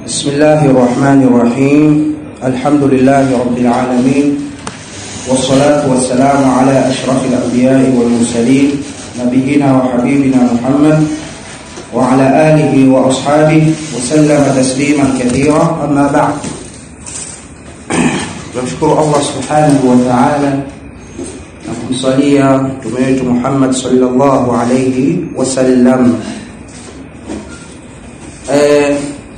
بسم الله الرحمن الرحيم الحمد لله رب العالمين والصلاة والسلام على أشرف الأنبياء والمرسلين نبينا وحبيبنا محمد وعلى آله وأصحابه وسلم تسليما كثيرا أما بعد نشكر الله سبحانه وتعالى نكمصليا تميت محمد صلى الله عليه وسلم eh,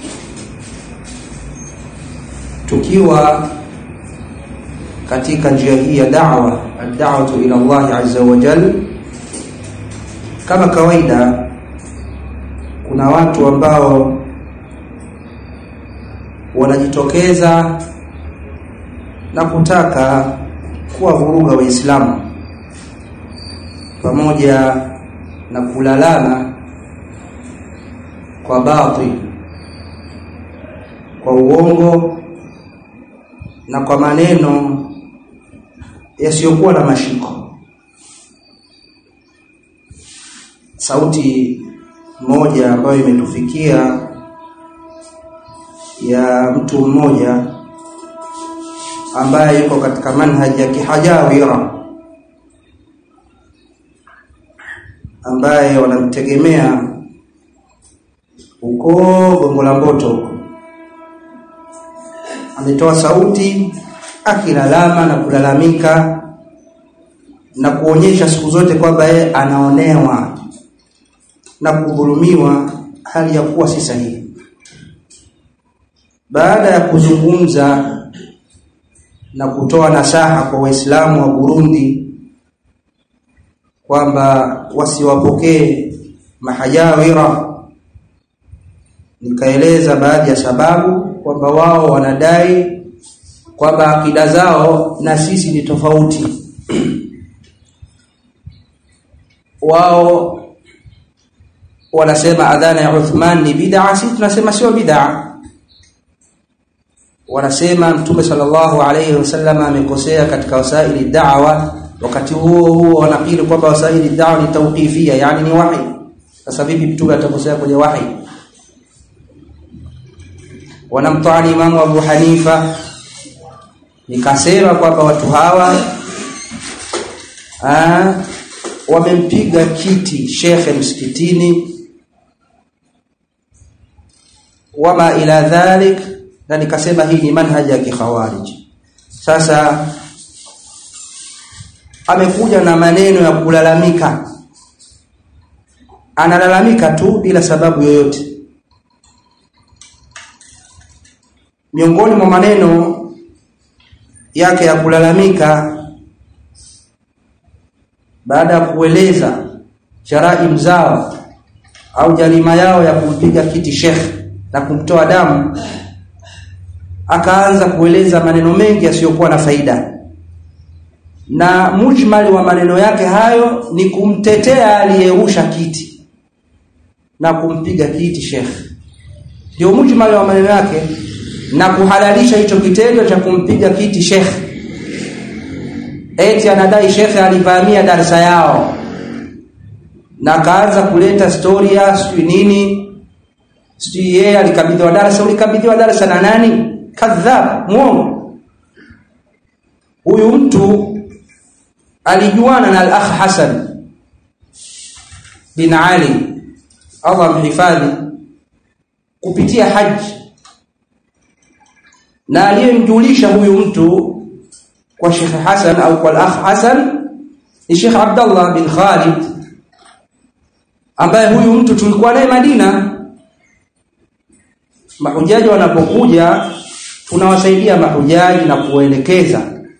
tukiwa katika njia hii ya da'wa ad-da'watu ila Allah azza wa jal kama kawaida kuna watu ambao wanajitokeza na kutaka kuwavuruga waislamu pamoja na kulalana kwa batil kwa uongo na kwa maneno yasiyokuwa na mashiko sauti moja ambayo imetufikia ya mtu mmoja ambaye yuko katika manhaji ya kihajawira ambaye wanamtegemea huko Gongo la Mboto huko ametoa sauti akilalama na kulalamika na kuonyesha siku zote kwamba yeye anaonewa na kudhulumiwa hali ya kuwa si sahihi. Baada ya kuzungumza na kutoa nasaha kwa Waislamu wa Burundi kwamba wasiwapokee mahajawira, nikaeleza baadhi ya sababu kwamba wao wanadai kwamba akida zao na sisi ni tofauti. wao wanasema adhana ya Uthman ni bid'a, sisi tunasema sio bid'a. Wanasema Mtume sallallahu alayhi wasallam amekosea katika wasaili da'wa, wakati huo huo wanakiri kwamba wasaili da'wa ni tawqifia, yani ni wahi. Sasa vipi Mtume atakosea kwenye wahi? Wanamtoani Imamu Abu Hanifa, nikasema kwamba watu hawa aa, wamempiga kiti shekhe msikitini wama ila dhalik na nikasema hii ni manhaji ya kikhawarij sasa amekuja na maneno ya kulalamika analalamika tu bila sababu yoyote miongoni mwa maneno yake ya kulalamika baada ya kueleza jaraim zao au jarima yao ya kumpiga kiti shekhe na kumtoa damu akaanza kueleza maneno mengi yasiyokuwa na faida na mujmali wa maneno yake hayo ni kumtetea aliyerusha kiti na kumpiga kiti shekhe ndio mujmali wa maneno yake na kuhalalisha hicho kitendo cha kumpiga kiti shekhe eti anadai shekhe alivamia darasa yao na akaanza kuleta storia sijui nini sijui yeye alikabidhiwa darasa ulikabidhiwa darasa na nani kadhab muongo huyu mtu alijuana na al-akh Hassan bin Ali Allah mhifadhi kupitia haji na aliyemjulisha huyu mtu kwa Sheikh Hassan au kwa al-akh Hassan ni Sheikh Abdullah bin Khalid ambaye huyu mtu tulikuwa naye Madina mahujaji wanapokuja tunawasaidia mahujaji na kuwaelekeza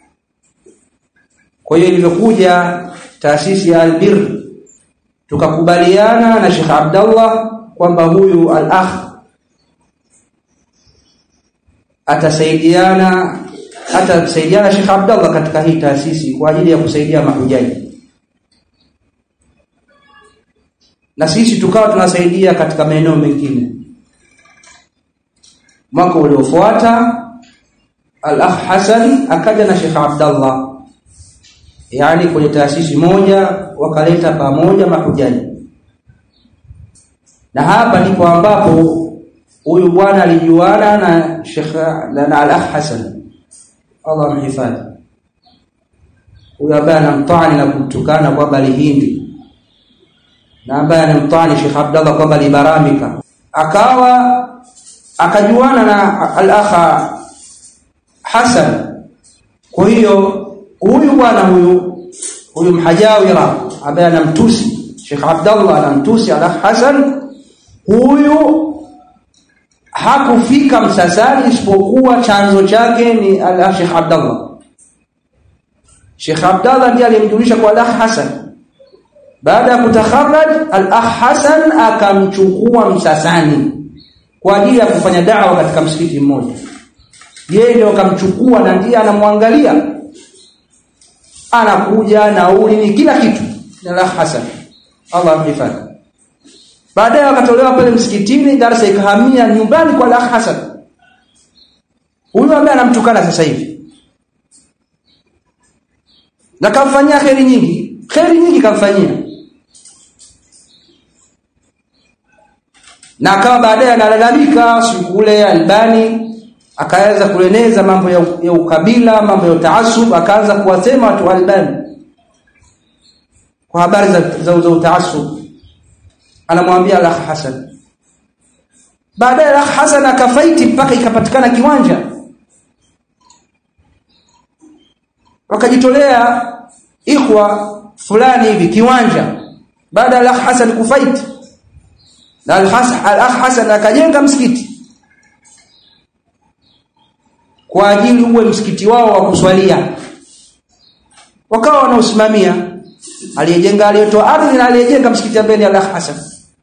kwa hiyo ilivyokuja taasisi ya Albir tukakubaliana na Sheikh Abdullah kwamba huyu al-akh atasaidiana atasaidiana Sheikh Abdullah katika hii taasisi kwa ajili ya kusaidia mahujaji na sisi tukawa tunasaidia katika maeneo mengine mwaka uliofuata al-akh Hassan akaja na Sheikh Abdullah yani kwenye taasisi moja wakaleta pamoja mahujaji na hapa ndipo ambapo huyu bwana alijuana na Sheikh na, na Al-Akh Hassan Allah amhifadhi huyu ambaye anamtani na kumtukana kwamba lihindi na ambaye anamtani Sheikh Abdallah kwamba libaramika akawa akajuana na al-akha Hassan kwa hiyo huyu bwana huyu huyu mhajawira ambaye anamtusi Sheikh Abdallah anamtusi al-akh Hassan huyu hakufika Msasani isipokuwa chanzo chake ni al Sheikh Abdallah Sheikh Abdallah ndiye alimjulisha kwa al Hassan baada ya kutakharraj al-akh Hassan akamchukua Msasani kwa ajili ya kufanya da'wa katika msikiti mmoja yeye ndio akamchukua na ndiye anamwangalia anakuja nauli ni kila kitu na al-akh Hassan Allah amhifadhi baadaye wakatolewa pale msikitini darasa ikahamia nyumbani kwa al-akh Hassan huyu ambaye anamtukana sasa hivi na kamfanyia kheri nyingi kheri nyingi kamfanyia na akawa baadaye analalamika siku ule Albani akaanza kueneza mambo ya, ya ukabila mambo ya utaasub akaanza kuwasema watu wa Albani kwa habari za, za, za utaasub anamwambia Al-Akh Hassan baadaye Al-Akh Hassan akafaiti mpaka ikapatikana kiwanja wakajitolea ikhwa fulani hivi kiwanja baada ya Al-Akh Hassan kufaiti na Al-Akh Hassan akajenga msikiti kwa ajili uwe msikiti wao wa kuswalia wakawa wanaosimamia aliyejenga aliyetoa ardhi na aliyejenga msikiti ambaye ni Al-Akh Hassan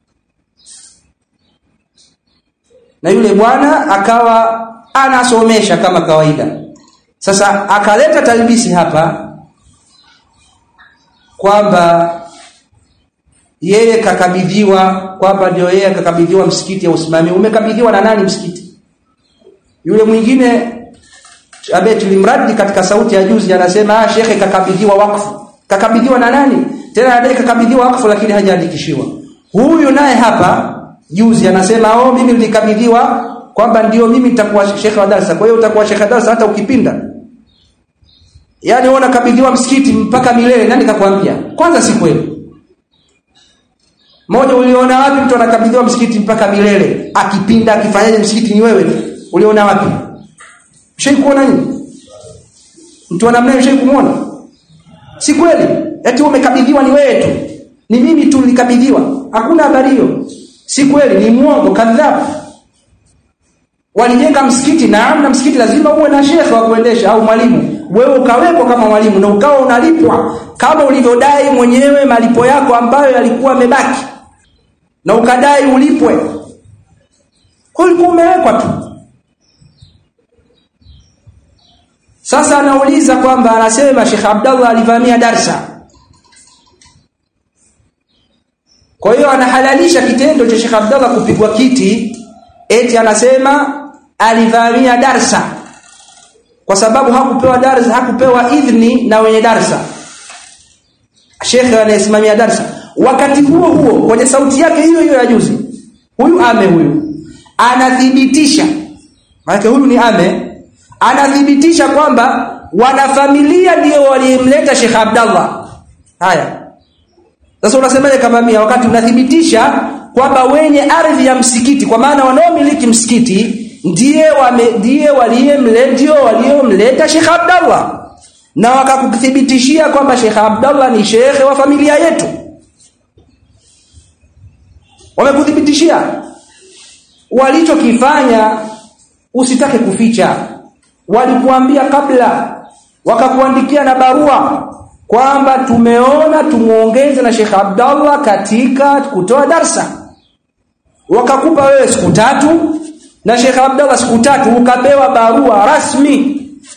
na yule bwana akawa anasomesha kama kawaida sasa akaleta talbisi hapa kwamba yeye kakabidhiwa kwamba ndio yeye kakabidhiwa msikiti ya usimamii umekabidhiwa na nani msikiti yule mwingine ambaye tulimradi katika sauti ya juzi anasema ah shekhe kakabidhiwa wakfu kakabidhiwa na nani tena adai kakabidhiwa wakfu lakini hajaandikishiwa huyu naye hapa juzi anasema oh mimi nilikabidhiwa kwamba ndio mimi nitakuwa shekhe wa darasa kwa hiyo utakuwa shekhe wa darasa hata ukipinda yani wewe unakabidhiwa msikiti mpaka milele nani kakwambia kwanza si kweli moja uliona wapi mtu anakabidhiwa msikiti mpaka milele akipinda akifanyaje msikiti ni wewe uliona wapi shei kuona nini mtu ana namna shei kumuona si kweli eti umekabidhiwa ni wewe tu ni mimi tu nilikabidhiwa hakuna habari hiyo si kweli ni muongo kadhabu walijenga msikiti na na msikiti lazima uwe na shekhe wa kuendesha au mwalimu wewe ukawekwa kama mwalimu na ukawa unalipwa kama ulivyodai mwenyewe malipo yako ambayo yalikuwa yamebaki na ukadai ulipwe kwa ulikuwa umewekwa tu sasa anauliza kwamba anasema Sheikh Abdallah alivamia darsa kwa hiyo anahalalisha kitendo cha Sheikh Abdallah kupigwa kiti eti anasema alivamia darsa kwa sababu hakupewa darsa hakupewa idhni na wenye darsa Sheikh anayesimamia darsa wakati huo huo kwenye sauti yake hiyo hiyo ya juzi huyu ame huyu anathibitisha maana huyu ni ame anathibitisha kwamba wanafamilia ndio walimleta Sheikh Abdallah haya sasa unasemaje kavamia wakati unathibitisha kwamba wenye ardhi ya msikiti kwa maana wanaomiliki msikiti ndiye wame, ndiye waliyemleta ndio waliomleta Sheikh Abdallah na wakakuthibitishia kwamba Sheikh Abdallah ni shekhe wa familia yetu wamekuthibitishia walichokifanya usitake kuficha walikuambia kabla wakakuandikia na barua kwamba tumeona tumuongeze na Sheikh Abdallah katika kutoa darsa wakakupa wewe siku tatu na Sheikh Abdallah siku tatu ukapewa barua rasmi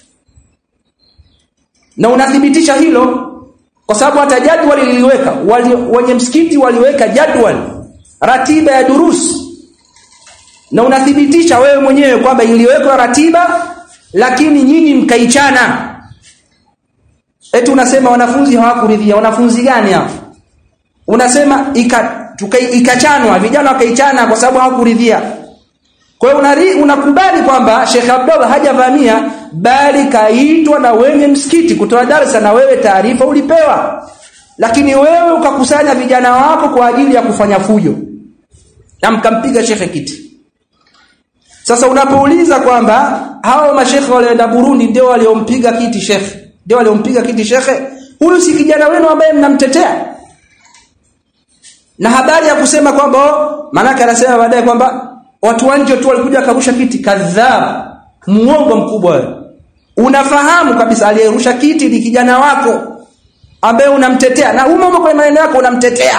na unathibitisha hilo kwa sababu hata jadwali liliweka wali, wenye msikiti waliweka jadwali ratiba ya durus na unathibitisha wewe mwenyewe kwamba iliwekwa ratiba lakini nyinyi mkaichana eti unasema wanafunzi hawakuridhia wanafunzi gani hao unasema ika, tuka, ikachanwa vijana wakaichana kwa sababu hawakuridhia kwa hiyo unari- unakubali kwamba Sheikh Abdullah hajavamia bali kaitwa na wenye msikiti kutoa darasa na wewe taarifa ulipewa lakini wewe ukakusanya vijana wako kwa ajili ya kufanya fujo na mkampiga shekhe kiti sasa unapouliza kwamba hao mashekhe walioenda Burundi ndio waliompiga kiti shekhe ndio waliompiga kiti shekhe huyu si kijana wenu ambaye mnamtetea na habari ya kusema kwamba oh, manake anasema baadaye kwamba watu wa nje tu walikuja akarusha kiti kadhaa muongo mkubwa wewe unafahamu kabisa aliyerusha kiti ni kijana wako ambaye unamtetea na umo umo kwenye maneno yako unamtetea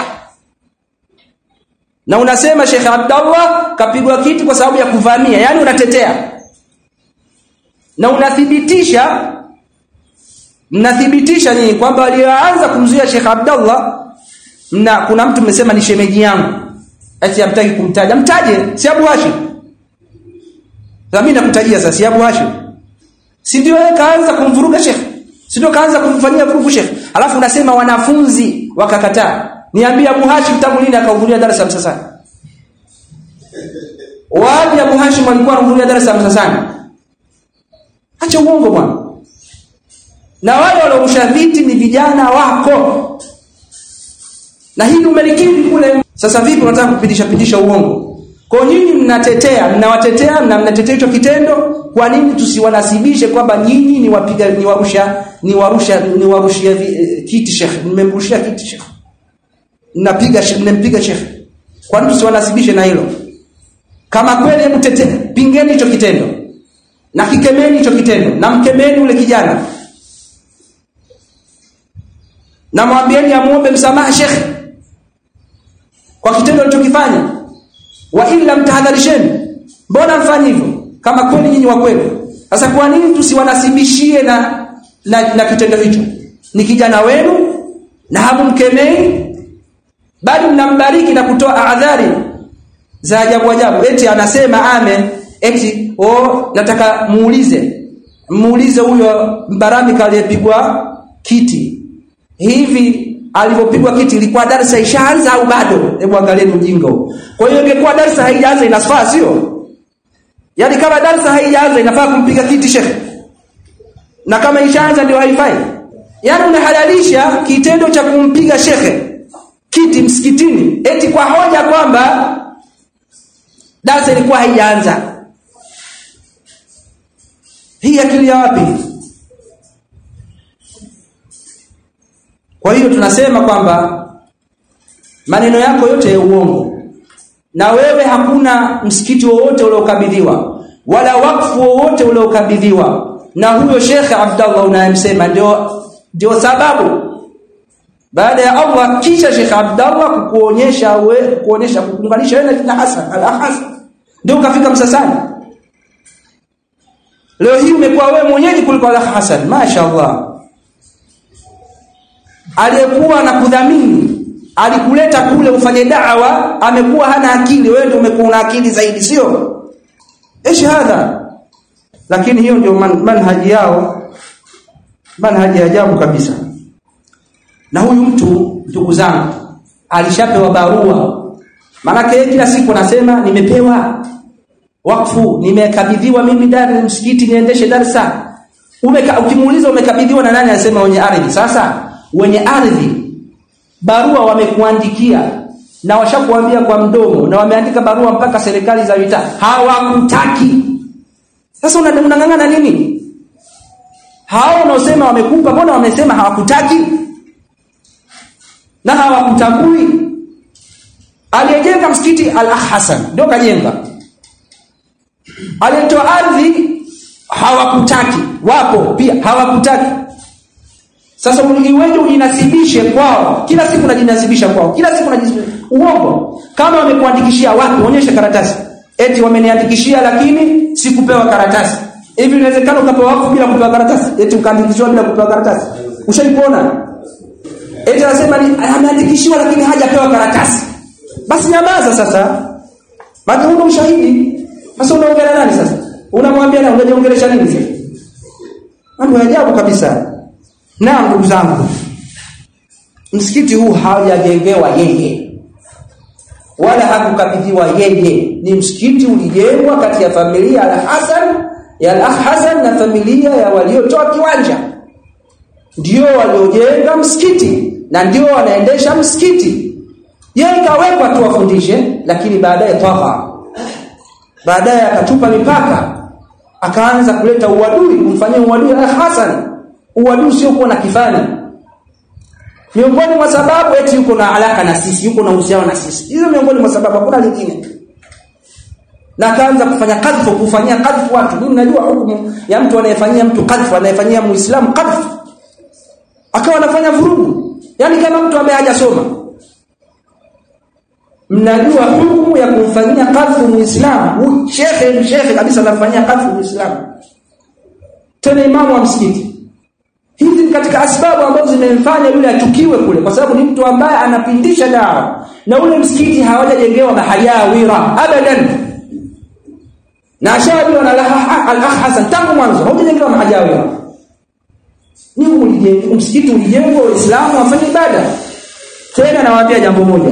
na unasema Sheikh Abdallah kapigwa kiti kwa sababu ya kuvamia yani unatetea na unathibitisha mnathibitisha nyinyi kwamba walioanza kumzuia Sheikh Abdallah na kuna mtu mmesema ni shemeji yangu ati hamtaki kumtaja mtaje si Abu Hashim sasa mimi nakutajia sasa si Abu Hashim si ndio yeye kaanza kumvuruga Sheikh si ndio kaanza kumfanyia vurugu Sheikh alafu unasema wanafunzi wakakataa niambie Abu Hashim tangu lini akahudhuria darasa la Msasani wapi Abu Hashim alikuwa anahudhuria darasa la Msasani acha uongo bwana na wale waliorusha viti ni vijana wako na hili umelikiri kule sasa vipi unataka kupitisha pitisha uongo kwa nyinyi mnatetea mnawatetea na mnatetea hicho kitendo kwa nini tusiwanasibishe kwamba nyinyi ni wapiga ni warusha ni warusha ni warushia vi- eh, kiti shekhe mmemrushia kiti shekhe mnapiga she- mnempiga shekhe kwa nini tusiwanasibishe na hilo kama kweli hebu tetea pingeni hicho kitendo na kikemeni hicho kitendo na mkemeni ule kijana na mwambieni amuombe msamaha shekhe kwa kitendo alichokifanya wa illa mtahadharisheni mbona mfanye hivyo kama kweli nyinyi wa kweli sasa kwa nini tusiwanasibishie na, na na kitendo hicho ni kijana wenu na hamumkemei bali mnambariki na kutoa adhari za ajabu ajabu eti anasema ame eti oh nataka muulize muulize huyo mbaramika aliyepigwa kiti hivi alipopigwa kiti ilikuwa darasa ishaanza au bado hebu angalieni ujinga huo kwa hiyo ingekuwa darasa haijaanza inafaa sio yaani kama darasa haijaanza inafaa kumpiga kiti shekhe na kama ishaanza ndio haifai yaani unahalalisha kitendo cha kumpiga shekhe kiti msikitini eti kwa hoja kwamba darasa ilikuwa haijaanza hii akili ya wapi kwa hiyo tunasema kwamba maneno yako yote ya uongo na wewe hakuna msikiti wowote uliokabidhiwa wala wakfu wowote uliokabidhiwa na huyo Sheikh Abdallah unayemsema ndio ndio sababu baada ya Allah kisha Sheikh Abdallah kukuonyesha we kuonyesha kuunganisha wewe na Hassan al-Hasan ndio ukafika Msasani leo hii umekuwa wewe mwenyeji kuliko al Hassan mashaallah aliyekuwa na kudhamini alikuleta kule ufanye da'wa amekuwa hana akili wewe ndio umekuwa una akili zaidi sio ايش hadha lakini hiyo ndio man, manhaji yao manhaji ya ajabu kabisa na huyu mtu ndugu zangu alishapewa barua maanake yeye kila siku anasema nimepewa wakfu nimekabidhiwa mimi dari msikiti niendeshe darsa Umeka, ukimuuliza umekabidhiwa na nani anasema wenye ardhi sasa wenye ardhi barua wamekuandikia na washakuambia kwa mdomo na wameandika barua mpaka serikali za mitaa hawakutaki sasa una- unang'ang'ana nini hao wanaosema wamekupa mbona wamesema hawakutaki na hawakutambui aliyejenga msikiti al-Akh Hassan ndio kajenga aliyetoa ardhi hawakutaki wapo pia hawakutaki sasa uliweje ujinasibishe kwao kila siku unajinasibisha kwao kila siku unajinasibisha uongo kama wamekuandikishia wapi onyesha karatasi eti wameniandikishia lakini sikupewa karatasi hivi inawezekana ukapewa wako bila kupewa karatasi eti ukaandikishiwa bila kupewa karatasi ushaipona eti anasema ni ameandikishiwa lakini hajapewa karatasi basi nyamaza sasa maana huna ushahidi sasa unaongea nani sasa unamwambia na unajiongelesha nini sasa mambo ya ajabu kabisa na ndugu zangu msikiti huu haujajengewa yeye wala hakukabidhiwa yeye ni msikiti ulijengwa kati ya familia al-Hasan ya al-Akh Hasan na familia ya waliotoa kiwanja ndio waliojenga msikiti na ndio wanaendesha msikiti yeye kawekwa tu wafundishe lakini baadaye toka baadaye akatupa mipaka akaanza kuleta uadui kumfanyia uadui al-Hasan uadui sio kuwa na kifani miongoni mwa sababu eti yuko na alaka na sisi yuko na uhusiano na sisi hizo miongoni mwa sababu hakuna lingine na akaanza kufanya kadhfu kufanyia kadhfu watu mimi najua hukumu ya mtu anayefanyia mtu kadhfu anayefanyia muislamu kadhfu akawa anafanya vurugu yani kama mtu ambaye hajasoma mnajua hukumu ya kumfanyia kadhfu muislamu shekhe shekhe kabisa anafanyia kadhfu muislamu tena imamu wa msikiti hizi ni katika asbabu ambazo zimemfanya yule achukiwe kule kwa sababu ni mtu ambaye anapindisha dawa na ule msikiti hawajajengewa mahajawira abadan na ashabiwa na al-akh Hasan tangu mwanzo haujajengewa mahajawira ni ulijengwa msikiti ulijengwa waislamu wafanye ibada tena nawaambia jambo moja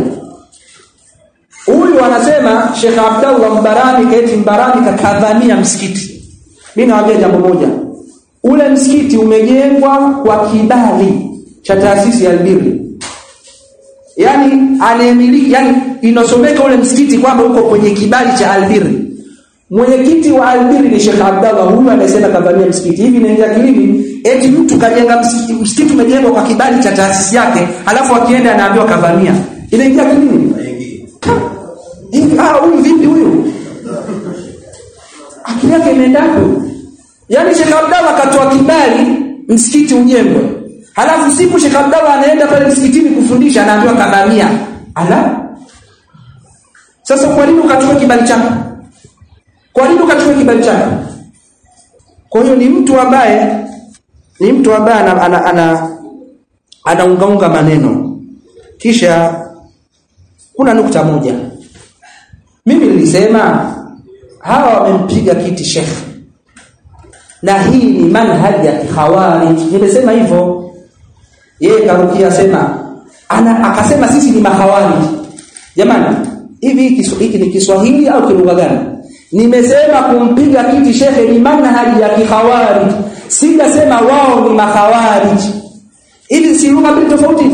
huyu anasema Sheikh Abdullah Mbarani kaeti Mbarani kakadhamia msikiti mimi nawaambia jambo moja ule msikiti umejengwa kwa kibali cha taasisi ya Albiri yani anayemiliki yani inosomeka ule msikiti kwamba uko kwenye kibali cha Albiri mwenyekiti wa Albiri ni Sheikh Abdallah huyu anasema kadhamia msikiti hivi inaingia kilini eti mtu kajenga msikiti msikiti umejengwa kwa kibali cha taasisi yake alafu akienda anaambiwa kadhamia inaingia kilini hivi ah huyu vipi huyu akili yake imeenda Yaani Sheikh Abdallah akatoa kibali msikiti ujengwe. Halafu siku Sheikh Abdallah anaenda pale msikitini kufundisha anaambiwa kadhamia. Ala? Sasa kwa nini ukachukua kibali chako? Kwa nini ukachukua kibali chako? Kwa hiyo ni mtu ambaye ni mtu ambaye ana ana, ana anaungaunga maneno. Kisha kuna nukta moja. Mimi nilisema hawa wamempiga kiti shekhe na hii ni manhaji ya khawarij nimesema hivyo yeye karukia sema ana akasema sisi ni makhawarij jamani hivi hiki ni Kiswahili au kilugha gani nimesema kumpiga kiti shekhe ni manhaji ya kikhawarij sijasema wao ni makhawarij ili si lugha mbili tofauti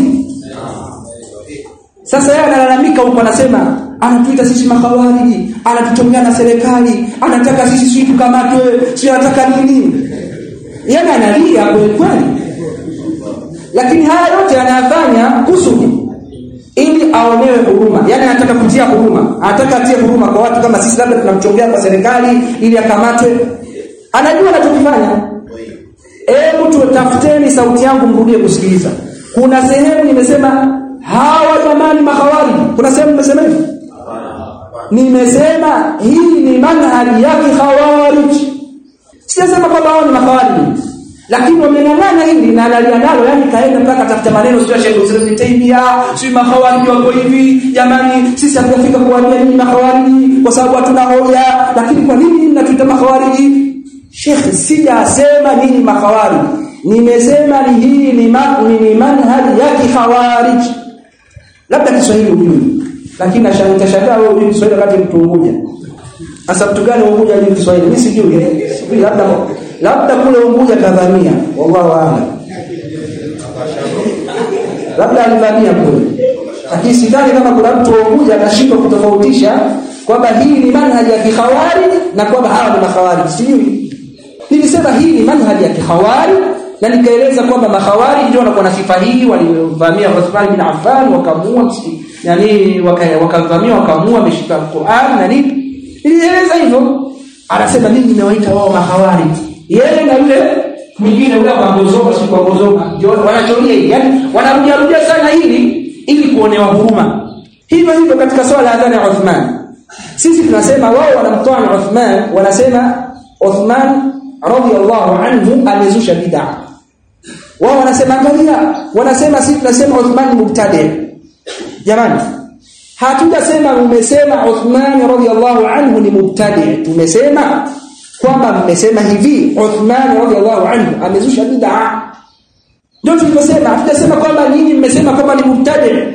sasa yeye analalamika huko anasema anatuita sisi makhawariji anatuchongea na serikali anataka sisi sisi tukamatwe si anataka nini yani analia kweli kweli lakini haya yote anayafanya kusudi ili aonewe huruma yani anataka kutia huruma anataka atie huruma kwa watu kama sisi labda tunamchongea kwa serikali ili akamatwe anajua anachokifanya hebu tutafuteni sauti yangu mrudie kusikiliza kuna sehemu nimesema hawa jamani mahawari kuna sehemu nimesema hivi nimesema hii ni manhaji ya khawarij sijasema kwamba wao ni makhawarij lakini wamenang'ana hili na analia nalo yani kaenda mpaka tafuta maneno sio Sheikh Islam Taimia sio makhawarij wako hivi jamani sisi hatujafika kuambia nini makhawarij kwa sababu hatuna hoja lakini kwa nini mnatuita makhawarij Sheikh sijasema nini makhawarij nimesema ni hii ni, ni manhaji ya khawarij labda Kiswahili ujui lakini nashangaa wewe ujui Kiswahili wakati mtu Unguja sasa mtu gani Unguja ujui Kiswahili mimi sijui sijui labda labda kule Unguja kadhamia wallahu a'lam labda alivamia kule lakini sidhani kama kuna mtu Unguja anashindwa kutofautisha kwamba hii ni manhaji ya kikhawari na kwamba hawa ni makhawari sijui nilisema hii ni manhaji ya kikhawari na nikaeleza kwamba mahawari ndio wanakuwa na sifa hii walivamia Uthman bin Affan wakamua msikiti yani wakavamia wakamua ameshika Qur'an na nini nilieleza hivyo anasema mimi nimewaita wao mahawari yeye na yule mwingine yule kwa gozoka si kwa gozoka wanachoria hivi yani wanarudia rudia sana hili ili kuonewa huruma hivyo hivyo katika swala la adhana ya Uthman sisi tunasema wao wanamtoa Uthman wanasema Uthman radiyallahu anhu amezusha bid'a wao wanasema angalia wanasema sisi tunasema Uthman mubtadi jamani hatujasema umesema Uthman radhiallahu anhu ni mubtadi tumesema kwamba mmesema hivi Uthman radhiallahu anhu amezusha bid'a ndio tulivyosema hatujasema kwamba nyinyi mmesema kwamba ni mubtadi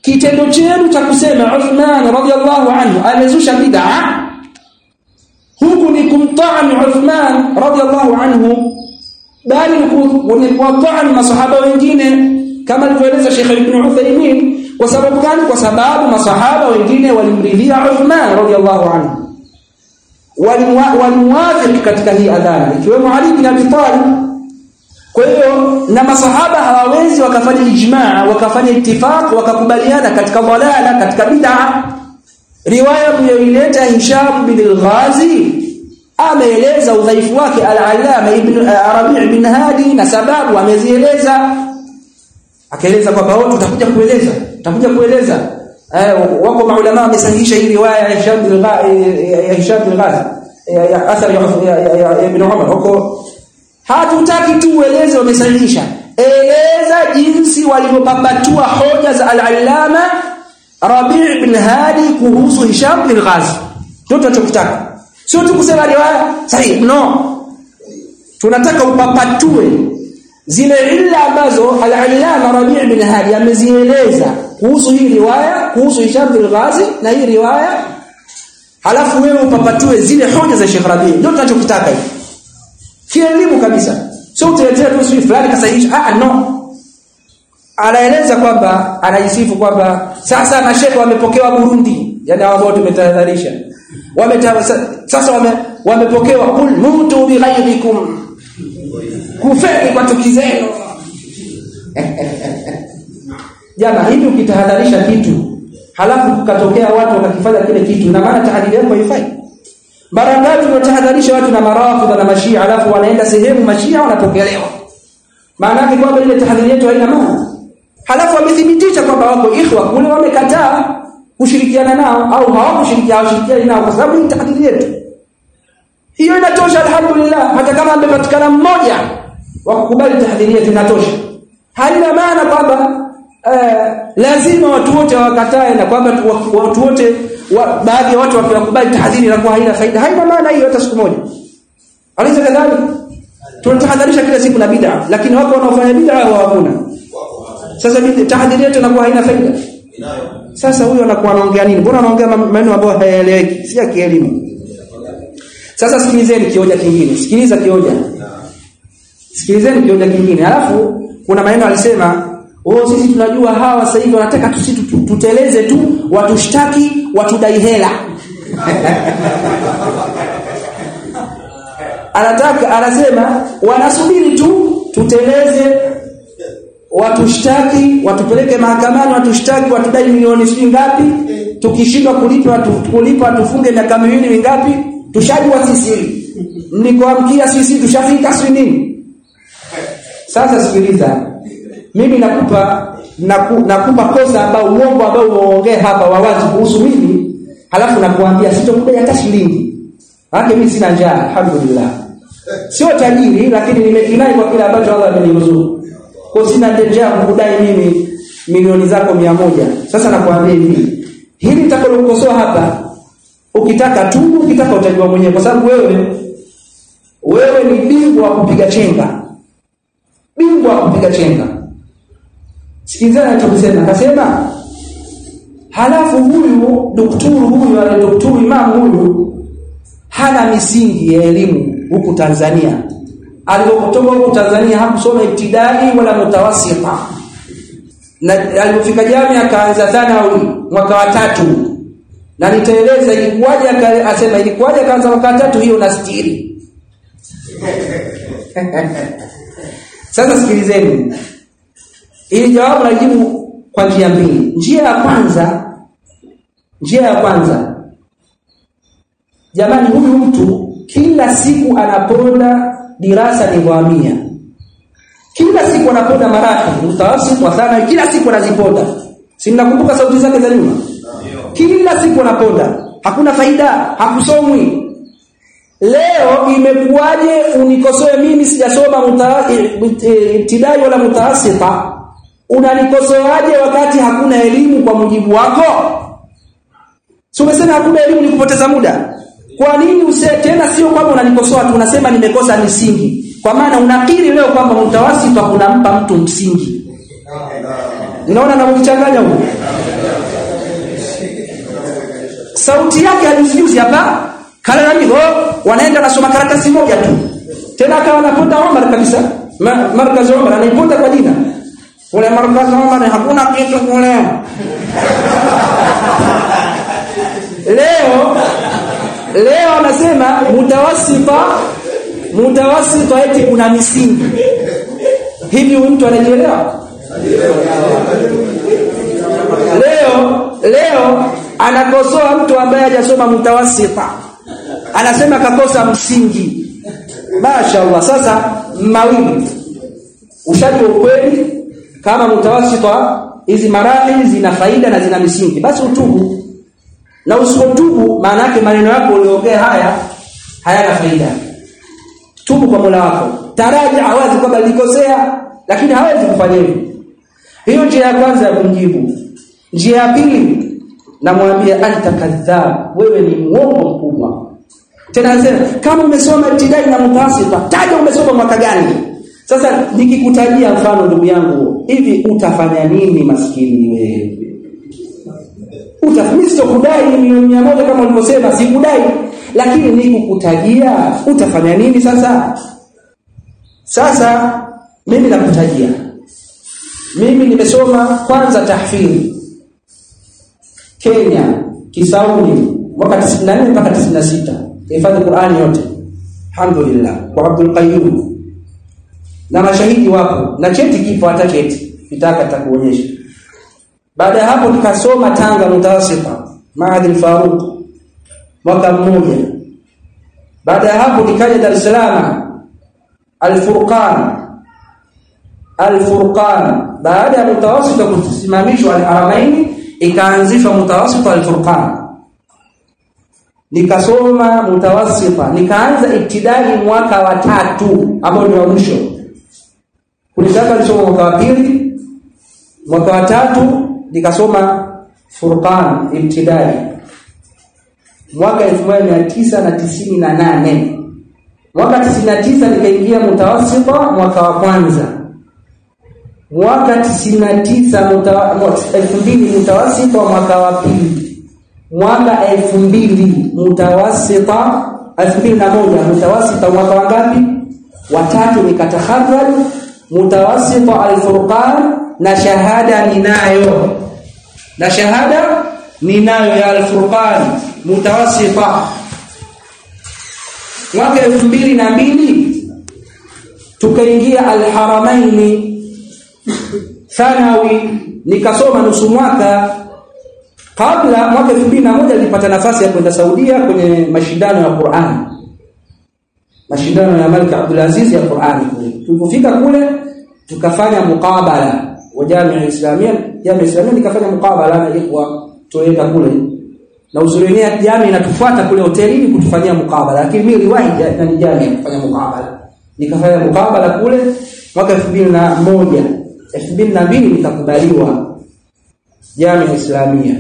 kitendo chenu cha kusema Uthman radhiallahu anhu amezusha bid'a huku ni kumtaani Uthman radhiallahu anhu bali ni kuwataani masahaba wengine kama alivyoeleza Sheikh Ibn Uthaymeen kwa sababu gani kwa sababu masahaba wengine walimridhia Uthman radhiallahu anhu walimwadhiri katika hii adhana ikiwemo Ali bin Abi Talib kwa hiyo na masahaba hawawezi wakafanya ijmaa wakafanya ittifaq wakakubaliana katika dalala katika bid'a riwaya mliyoileta Hisham bin al-Ghazi ameeleza udhaifu wake al-Allama ibn Arabi' ibn Hadi na sababu amezieleza akaeleza kwamba wao tutakuja kueleza tutakuja kueleza eh, wako maulama wamesahihisha hii riwaya ya Hisham bin ya Hisham bin Ghazi ya athari ya Ibn Umar huko hatutaki tu ueleze wamesahihisha eleza jinsi walivyopapatua hoja za al-Allama Rabi' bin Hadi kuhusu Hisham bin Ghazi ndio tunachokitaka sio tu kusema riwaya sahihi no tunataka upapatue zile illa ambazo al-Allama Rabi' bin Hadi amezieleza kuhusu hii riwaya kuhusu Hisham bin Ghazi na hii riwaya halafu wewe upapatue zile hoja za Sheikh Rabi' ndio tunachokitaka hivi kielimu kabisa sio utetea tu sisi fulani kasahihisha ah no anaeleza kwamba anajisifu kwamba sasa na Sheikh wamepokewa Burundi yani hao ambao tumetahadharisha wameta sasa wame, wamepokewa kul mutu bi ghaibikum kufeni kwa tuki zenu jana hivi ukitahadharisha kitu halafu kukatokea watu wakakifanya kile kitu na maana tahadhari yako haifai mara ngapi tunatahadharisha watu na marafidha na mashia halafu wanaenda sehemu mashia wanapokelewa maana yake kwamba ile tahadhari yetu haina maana halafu wamethibitisha kwamba wako ikhwa kule wamekataa kushirikiana nao au hawakushirikiana hawashirikiani nao kwa sababu ni tahadhari yetu hiyo inatosha alhamdulillah hata kama amepatikana mmoja wa kukubali tahadhari yetu inatosha haina maana kwamba eh, lazima watu wote wakatae na kwamba watu wote wa, baadhi ya watu wakiwakubali tahadhari inakuwa haina faida haina maana hiyo hata siku moja alisa kadhalika tunatahadharisha kila siku na bid'a lakini wako wanaofanya bid'a hawakuna sasa tahadhari yetu inakuwa haina faida sasa huyo anakuwa anaongea nini mbona anaongea maneno ambayo hayaeleweki si ya kielimu sasa sikilizeni kioja kingine sikiliza kioja sikilizeni kioja kingine alafu kuna maneno alisema oh sisi tunajua hawa sasa hivi wanataka tu sisi tuteleze tu watushtaki watudai hela anataka anasema wanasubiri tu tuteleze watushtaki watupeleke mahakamani watushtaki watudai milioni sijui ngapi tukishindwa kulipa kulipa tufunge miaka miwili mingapi tushajua sisi nikoamkia sisi tushafika si nini sasa sikiliza mimi nakupa naku, nakupa kosa ambao uongo ambao umeongea hapa wawazi kuhusu mimi halafu nakuambia sitokudai hata shilingi maana mimi sina njaa alhamdulillah sio tajiri lakini nimekinai kwa kile ambacho Allah ameniruzuku kwa sina njaa kukudai mimi milioni zako mia moja sasa nakwambia hivi hili nitakalokukosoa hapa ukitaka tu ukitaka utajua mwenyewe kwa sababu wewe wewe ni bingwa wa kupiga chenga bingwa wa kupiga chenga sikilizana anachosema akasema halafu huyu daktari huyu ana daktari imam huyu hana misingi ya elimu huku Tanzania alipotoka huku Tanzania hakusoma ibtidai wala mutawasita na alipofika jamii akaanza thanawi mwaka wa tatu na nitaeleza ilikuwaje asema ilikuwaje akaanza mwaka wa tatu hiyo na stiri sasa sikilizeni ili jawabu najibu kwa njia mbili njia ya kwanza njia ya kwanza jamani huyu mtu kila siku anaponda dirasa nidhamia kila siku anaponda maraki mutawasit wa sana kila siku anaziponda si mnakumbuka sauti zake za nyuma kila siku anaponda hakuna faida hakusomwi leo imekuwaje unikosoe mimi sijasoma ibtidai wala mutaasita unanikosoaje wakati hakuna elimu kwa mujibu wako si umesema hakuna elimu ni kupoteza muda kwa nini use tena sio kwamba unanikosoa tu unasema nimekosa msingi kwa maana unakiri leo kwamba mtawasifa kunampa mtu msingi unaona na kuchanganya huko sauti yake alijuzi hapa kalalamika oh, wanaenda nasoma karatasi moja tu tena akawa anaponda Omar kabisa Ma, markazi Omar anaiponda kwa jina kule markazi Omar hakuna kitu kule leo leo anasema mutawasifa mutawasifa eti kuna misingi hivi huyu mtu anajielewa leo leo anakosoa mtu ambaye hajasoma mutawasifa anasema kakosa msingi mashaallah sasa mawili ushajua ukweli kama mutawasifa hizi marahili zina faida na zina misingi basi utubu na usipotubu maana yake maneno yako uliongea haya hayana faida tubu kwa Mola wako taraji awazi kwamba nilikosea lakini hawezi kufanya hivyo hiyo njia ya kwanza ya kumjibu njia ya pili namwambia anta kadhab wewe ni muongo mkubwa tena anasema kama umesoma ibtidai na mutawasifa taja umesoma mwaka gani sasa nikikutajia mfano ndugu yangu hivi utafanya nini maskini wewe utafanya sitokudai milioni mia moja kama ulivyosema sikudai lakini nikukutajia utafanya nini sasa sasa mimi nakutajia mimi nimesoma kwanza tahfidhi Kenya Kisauni mwaka 94 mpaka 96 hifadhi Qur'ani yote alhamdulillah kwa Abdul Qayyum na mashahidi wapo na cheti kipo hata cheti kitaka takuonyesha baada ya hapo nikasoma Tanga mutawasifa Maadhi Faruq mwaka mmoja baada ya hapo nikaja Dar es Salaam Al-Furqan Al-Furqan baada ya mutawasita kusimamishwa Al-Haramaini ikaanzishwa mutawasita Al-Furqan nikasoma mutawasita nikaanza ibtidai mwaka wa tatu ambao ndio mwisho kulitaka nisoma mwaka wa pili mwaka wa tatu nikasoma Furqan ibtidai mwaka 1998 mwaka 99 nikaingia mutawasita mwaka wa kwanza mwaka 99 mutawa, 2000 mutawasita mwaka wa pili mwaka 2000 mutawasita 2001 mutawasita mwaka wa ngapi watatu nikataharraj mutawasita al-furqan na shahada ninayo na shahada ninayo ya al-furqan mutawasita mwaka elfu mbili na mbili tukaingia alharamaini thanawi nikasoma nusu mwaka kabla mwaka elfu mbili na moja nilipata nafasi ya kwenda Saudia kwenye mashindano ya Qur'an mashindano ya Malik Abdul Aziz ya Qur'an kule tulipofika kule tukafanya mukabala wa Jamia Islamia Jamia Islamia nikafanya mukabala na ikwa tuenda kule na usulenia jamii inatufuata kule hotelini kutufanyia mukabala lakini mimi niliwahi na jamii kufanya mukabala nikafanya mukabala kule mwaka 2001 2002 nikakubaliwa jamii islamia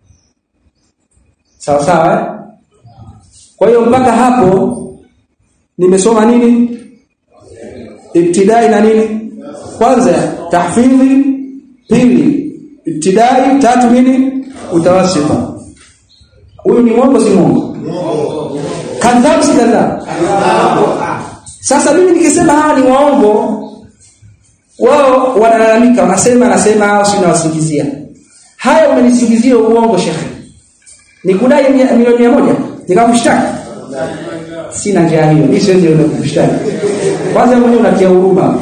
sawa sawa eh? kwa hiyo mpaka hapo nimesoma nini ibtidai na nini kwanza tahfidhi pili ibtidai tatu nini utawasita huyu ni mwongo si mwongo kadhab si kadhab sasa mimi nikisema hawa ni waongo wao wanalalamika wanasema nasema hao si nawasingizia haya umenisingizia uongo shekhe nikudai milioni 100 nikamshtaki sina njia hiyo mimi siwezi kumshtaki kwanza mwenyewe unatia huruma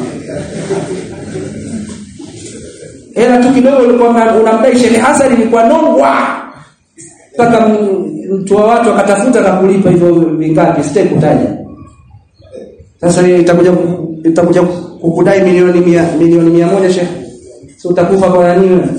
hela tu kidogo ulikuwa unamdai Sheikh Hassan ilikuwa nongwa mpaka mtu wa watu akatafuta na kulipa hivyo vingapi sitaki kutaja sasa itakuja itakuja kukudai milioni mia, milioni mia moja Sheikh si utakufa kwa nini wewe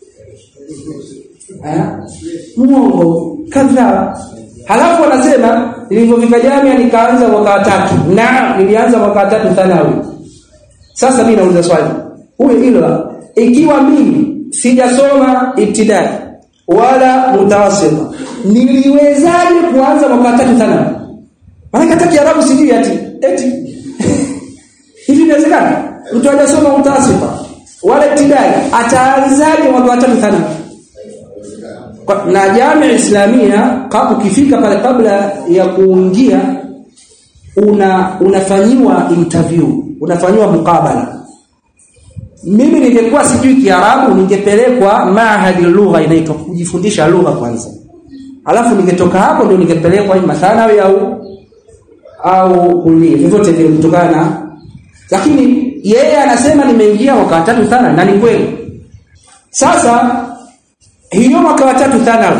muongo kadhaa halafu wanasema nilivyofika jamia nikaanza mwaka wa tatu na nilianza mwaka wa tatu thanawi sasa mimi nauliza swali huyo hilo ikiwa mimi sijasoma ibtidai wala mutawasita niliwezaje kuanza mwaka wa tatu thanawi maana hata kiarabu sijui ati eti hivi inawezekana mtu hajasoma mutawasita wala ibtidai ataanzaje mwaka wa tatu thanawi Kwa- na jamii islamia ka- ukifika pale kabla ya kuingia una unafanyiwa interview unafanyiwa mukabala mimi ningekuwa sijui kiarabu ningepelekwa mahadi lugha inaitwa kujifundisha lugha kwanza alafu ningetoka hapo ndio ningepelekwa ima thanawi au au kulia vyovyote vile kutokana na lakini yeye anasema nimeingia mwaka wa tatu thana na ni kweli sasa hiyo mwaka wa tatu thanawi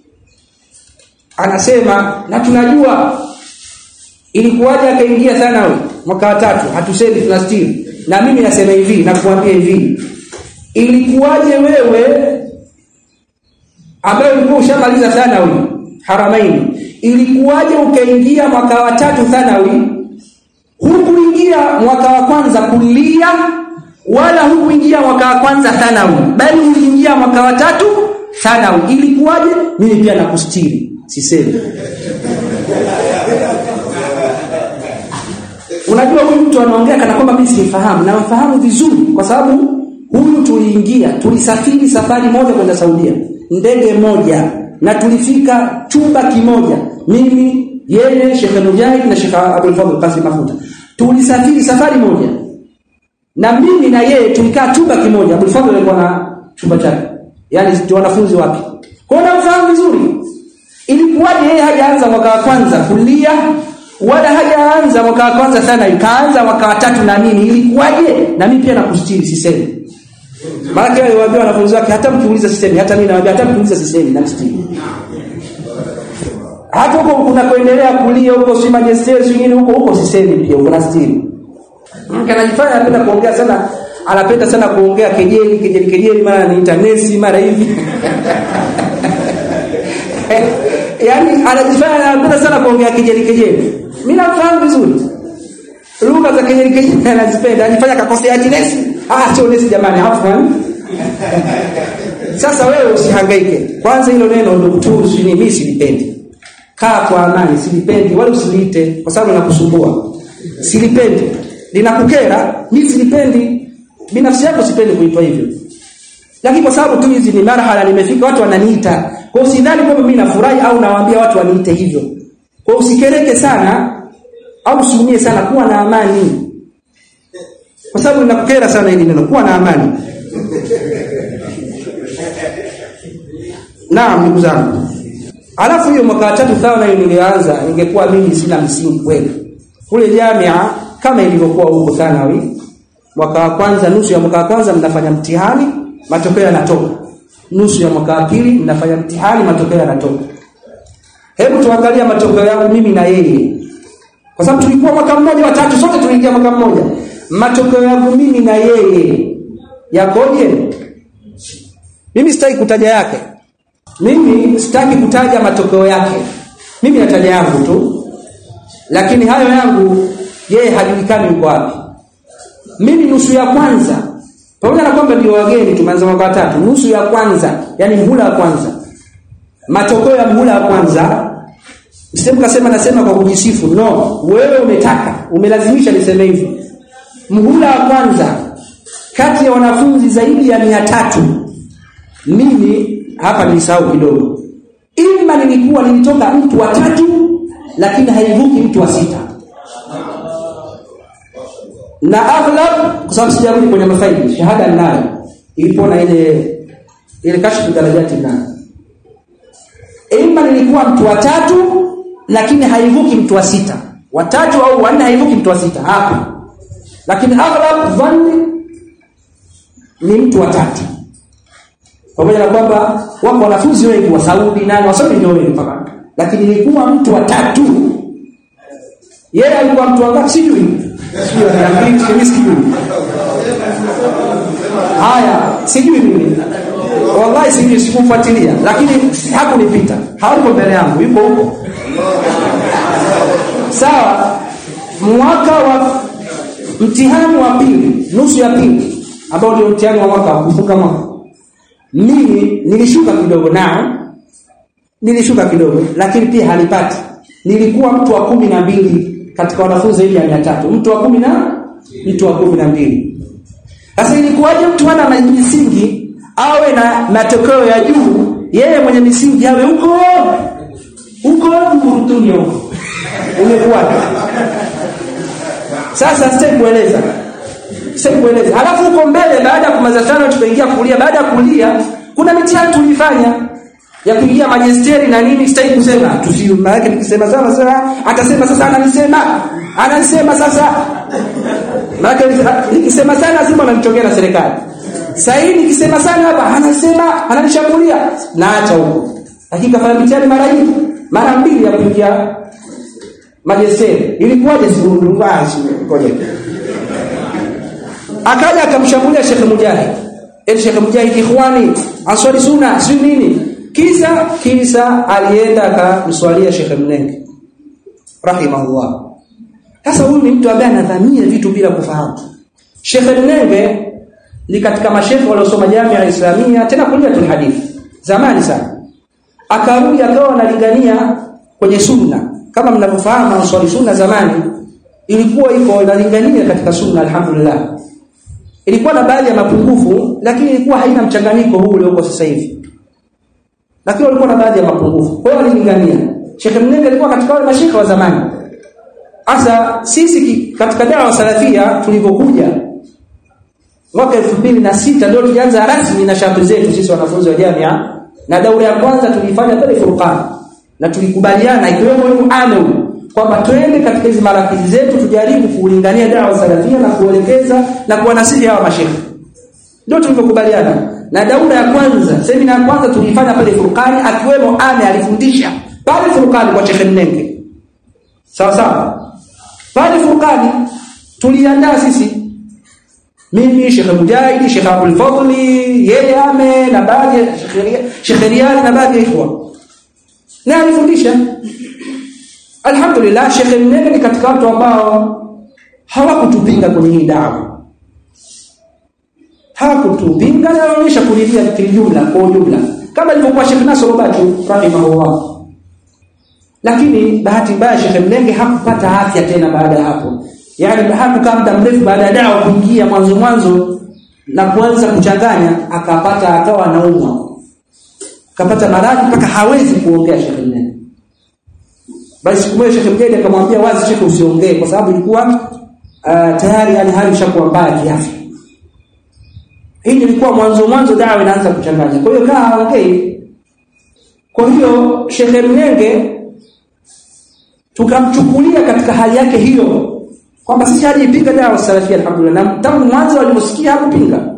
anasema na tunajua ilikuwaje akaingia thanawi mwaka wa tatu hatusemi tunastiri na mimi nasema hivi nakuambia hivi ilikuwaje wewe ambaye ulikuwa ushamaliza thanawi haramaini ilikuwaje ukaingia mwaka wa tatu thanawi hukuingia mwaka wa kwanza kulia wala hukuingia mwaka wa kwanza thanawi bali uliingia mwaka wa tatu thanawi ilikuwaje mimi pia nakustiri sisemi unajua huyu mtu anaongea kana kwamba mimi simfahamu na mfahamu vizuri kwa sababu huyu tuliingia tulisafiri safari moja kwenda Saudia ndege moja na tulifika chumba kimoja mimi yeye Sheikh Mujahid na Sheikh Abdul Fadhil Qasim Mafuta tulisafiri safari moja na mimi na yeye tulikaa chumba kimoja Abdul Fadhil alikuwa na chumba chake yani ndio wanafunzi wapi kwa hiyo namfahamu vizuri ilikuwaje yeye hajaanza mwaka wa kwanza kulia wala hajaanza mwaka wa kwanza sana ikaanza mwaka wa tatu na nini ilikuwaje na mimi pia nakustiri sisemi maana kile aliwaambia wanafunzi wake hata mkiuliza sisemi hata mimi nawaambia hata mkiuliza sisemi nakustiri hata huko unakoendelea kulia huko si majesteri si nini huko huko sisemi pia kuna stiri mke anajifanya anapenda kuongea sana anapenda sana kuongea kejeli kejeli kejeli mara ni interneti mara hivi yaani anajifanya anapenda sana kuongea kejeli kejeli mimi nafahamu vizuri lugha za kejeli kejeli anazipenda anajifanya kakosea ati nesi ah sio nesi jamani afwan sasa wewe usihangaike kwanza hilo neno daktari si mimi silipendi kaa kwa amani silipendi wala usiliite kwa sababu linakusumbua silipendi linakukera mimi silipendi binafsi yako sipendi kuitwa hivyo lakini kwa sababu tu hizi ni marhala nimefika watu wananiita kwa hiyo sidhani kwamba mimi nafurahi au nawaambia watu waniite hivyo kwa hiyo usikereke sana au usiumie sana kuwa na amani kwa sababu linakukera sana hili neno kuwa na amani naam ndugu zangu alafu hiyo mwaka wa tatu thawana hiyo nilianza ningekuwa mimi sina msingi kweli kule jamia kama ilivyokuwa huko thanawi mwaka wa kwanza nusu ya mwaka wa kwanza mnafanya mtihani matokeo yanatoka nusu ya mwaka wa pili mnafanya mtihani matokeo yanatoka hebu tuangalia matokeo yangu mimi na yeye kwa sababu tulikuwa mwaka mmoja watatu sote tuliingia mwaka mmoja matokeo yangu mimi na yeye yakoje mimi sitaki kutaja yake mimi sitaki kutaja matokeo yake mimi nataja yangu tu lakini hayo yangu yeye hajulikani yuko wapi mimi nusu ya kwanza pamoja na kwamba ndio wageni tumeanza mwaka tatu nusu ya kwanza yani mhula wa kwanza matokeo ya mhula wa kwanza Msemo kasema nasema kwa kujisifu no wewe umetaka umelazimisha niseme hivi mhula wa kwanza kati ya wanafunzi zaidi ya mia tatu mimi hapa nilisahau kidogo ima nilikuwa nilitoka mtu wa tatu lakini haivuki mtu wa sita na aghlab kwa sababu sijarudi kwenye mafaili shahada ninayo ilipo na ile ile kashfu darajati nayo ima nilikuwa mtu wa tatu lakini haivuki mtu wa sita watatu au wanne haivuki mtu wa sita hapa lakini aghlab dhanni ni mtu wa tatu pamoja na kwamba wako wanafunzi wengi wa Saudi nani wasomi ndio wengi mpaka lakini nilikuwa mtu wa tatu yeye alikuwa mtu wa ngapi sijui sijui anaambia mimi sijui haya sijui mimi wallahi sijui sikumfuatilia lakini hakunipita hayuko mbele yangu yuko huko sawa mwaka wa mtihani wa pili nusu ya pili ambao ndio mtihani wa mwaka wa kufunga mwaka mimi nilishuka kidogo nao nilishuka kidogo lakini pia halipati nilikuwa mtu wa kumi na mbili katika wanafunzi zaidi ya mia tatu mtu wa kumi na mtu wa kumi na mbili sasa ilikuwaje mtu ana misingi awe na matokeo ya juu yeye mwenye misingi awe huko huko mkurutuni huko umekuwa sasa sitaki kueleza sitaki kueleza alafu huko mbele baada ya kumaliza tano tukaingia kulia baada ya kulia kuna mitihani tulifanya ya kuingia majesteri na nini sitaki kusema tusi maana nikisema sana sasa atasema sasa ananisema ananisema sasa maana nikisema sana lazima ananichongea na serikali sasa hii nikisema sana hapa anasema ananishambulia naacha huko lakini kafanya mitihani mara hii mara mbili ya kuingia majesteri ilikuwaje sikurudungashi ngoja akaja akamshambulia Sheikh Mujahid el Sheikh Mujahid ikhwani answali sunna si nini kisa kisa alienda akamswalia Sheikh Mnenge rahimahullah sasa huyu ni mtu ambaye anadhamia vitu bila kufahamu Sheikh Mnenge ni katika mashekhe waliosoma Jamia Islamia tena kulia hadithi zamani sana akarudi akawa analingania kwenye sunna kama mnavyofahamu answali sunna zamani ilikuwa iko inalingania katika sunna alhamdulillah ilikuwa na baadhi ya mapungufu lakini ilikuwa haina mchanganyiko huu ulioko sasa hivi lakini walikuwa na baadhi ya mapungufu kwa hiyo walilingania Sheikh Mnenge alikuwa katika wale mashekhe wa zamani hasa sisi katika dawa salafia tulivyokuja mwaka 2006 ndio tulianza rasmi na shambi zetu sisi wanafunzi wa jamia na daura ya kwanza tulifanya pale Furqan na tulikubaliana ikiwemo huyu ame kwamba twende katika hizi marafiki zetu tujaribu kuulingania dawa salafia na kuelekeza na kuwanasihi hawa mashehe ndio tulivyokubaliana na daura ya kwanza semina ya kwanza tulifanya pale Furqani akiwemo ame alifundisha pale Furqani kwa Sheikh Mnenge sawa sawa pale Furqani tuliandaa sisi mimi Sheikh Mujahid Sheikh Abdul Fadli yeye ame na baadhi ya Sheikh Riyad na baadhi ya ikhwa na alifundisha Alhamdulillah Sheikh Mnene ni katika watu ambao hawakutupinga kwenye hii dawa. Hawakutupinga na wanaonyesha kulilia kijumla kwa ujumla kama ilivyokuwa Sheikh Nasr Batu rahimahullah. Lakini bahati mbaya Sheikh Mnenge hakupata afya tena baada ya hapo. Yaani hakukaa muda mrefu baada ya dawa kuingia mwanzo mwanzo na kuanza kuchanganya akapata akawa anaumwa. Akapata maradhi mpaka hawezi kuongea Sheikh Mnenge. Basi siku moja Sheikh Mjahid akamwambia wazi Sheikh usiongee kwa sababu ilikuwa uh, tayari yani hali ishakuwa mbaya kiafya. Hii ilikuwa mwanzo mwanzo dawa inaanza kuchanganya. Kwa hiyo kaa haongei. Kwa hiyo Sheikh Mnenge tukamchukulia katika hali yake hiyo kwamba sisi hajipinga dawa salafia alhamdulillah na tangu mwanzo aliposikia hakupinga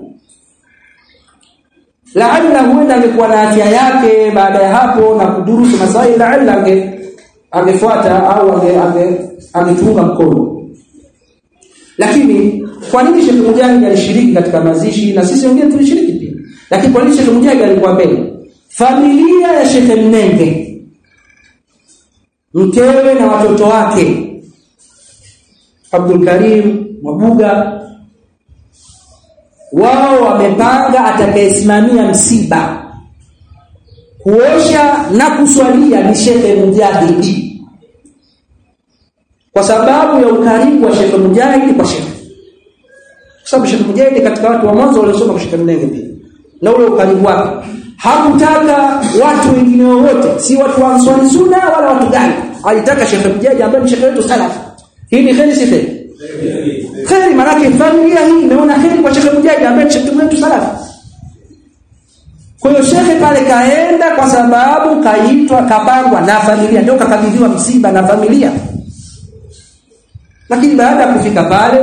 laalla huenda angekuwa na afya yake baada ya hapo na kudurusu masaili laalla ange angefuata au ange ange angetunga mkono lakini kwa nini Sheikh Mujahid alishiriki katika mazishi na sisi wengine tulishiriki pia lakini kwa nini Sheikh Mujahid alikuwa mbele familia ya Sheikh Mnenge mkewe na watoto wake Abdul Karim Mwabuga wao wamepanga atakayesimamia msiba kuosha na kuswalia ni Sheikh Mujahidi kwa sababu ya ukaribu wa Sheikh Mujahidi kwa Sheikh kwa sababu Sheikh Mujahidi katika watu wa mwanzo waliosoma kwa Sheikh Mnenge pia na ule ukaribu wake hakutaka watu wengine wowote si watu wa Ansari Sunna wala watu gani alitaka Sheikh Mujahidi ambaye ni Sheikh wetu salaf hii ni kheri si kheri kheri maana familia hii imeona kheri kwa Sheikh Mujahidi ambaye ni Sheikh wetu salaf kwa hiyo shekhe pale kaenda kwa sababu kaitwa kapangwa na familia ndio kakabidhiwa msiba na familia. Lakini baada ya kufika pale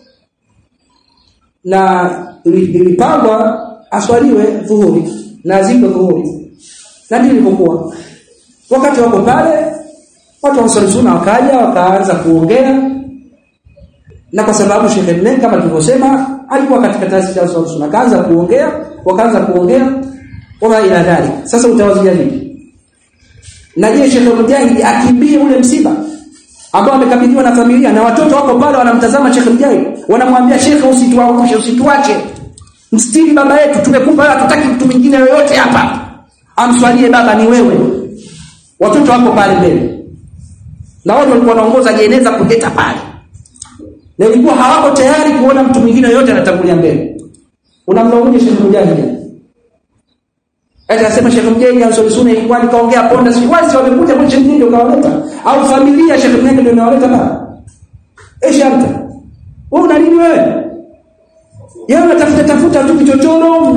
na ilipangwa aswaliwe dhuhuri na azikwe dhuhuri. Na ndivyo ilivyokuwa. Wakati wako pale watu wa sunna wakaja wakaanza kuongea na kwa sababu Sheikh Mnenge kama tulivyosema alikuwa katika taasisi ya sunna kaanza kuongea wakaanza kuongea wama ila dhalik sasa utawazia vipi na je Sheikh Mujahid akimbie ule msiba ambao amekabidhiwa na familia na watoto wako pale wanamtazama Sheikh Mujahid wanamwambia Sheikh usituangushe usituache mstiri baba yetu tumekupa wewe hatutaki mtu mwingine yoyote hapa amswalie baba ni wewe watoto wako pale mbele na watu walikuwa wanaongoza jeneza kuleta pale na ilikuwa hawako tayari kuona mtu mwingine yoyote anatangulia mbele unamlaumu Sheikh Mujahid Ati anasema Sheikh Mjengi Ansori Sunna ilikuwa nikaongea ponda si wazi wamekuja kwa Sheikh Mjengi ukawaleta au familia Sheikh Mjengi ndio inawaleta baba. Eh shanta. Wewe una nini wewe? Yeye unatafuta tafuta tu kichochoro.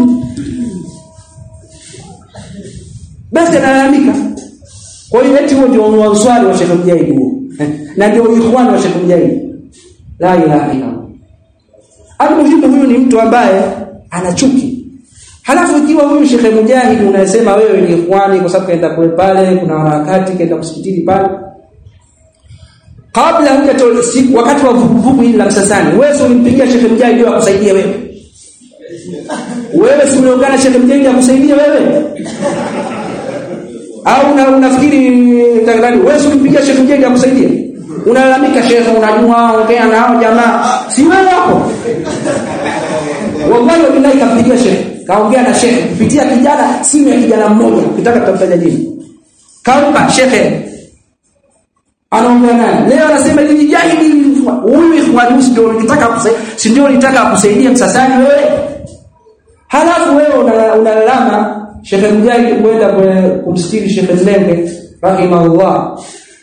Basi analalamika. Kwa hiyo eti huo ndio unuwaswali wa Sheikh Mjengi huo. Na ndio ikhwani wa Sheikh Mjengi. La ilaha illa Allah. Almuhimu huyu ni mtu ambaye ana chuki. Halafu ikiwa huyu Sheikh Mujahid unasema wewe ni ikhwani kwa sababu kaenda kule pale kuna harakati kaenda msikitini pale. Kabla hujatoa siku wakati wa vuguvugu hili la Msasani, wewe ulimpigia Sheikh Mujahid ndio akusaidie wewe. Wewe si uliungana Sheikh Mujahid akusaidie wewe? Au una unafikiri nani wewe si ulimpigia Sheikh Mujahid akusaidie? Unalalamika Sheikh unajua ongea na hao jamaa. Si wewe hapo. Wallahi wabillahi kampigia Sheikh kaongea na shekhe kupitia kijana simu ya kijana mmoja ukitaka tutamtaja jina kampa shekhe anaongea naye leo anasema hivi jahili huyu ikhwani ndio nitaka kusaidia si ndio nitaka kusaidia msasani wewe halafu wewe unalalama una shekhe mjahid kwenda kumstiri shekhe mlenge rahimahullah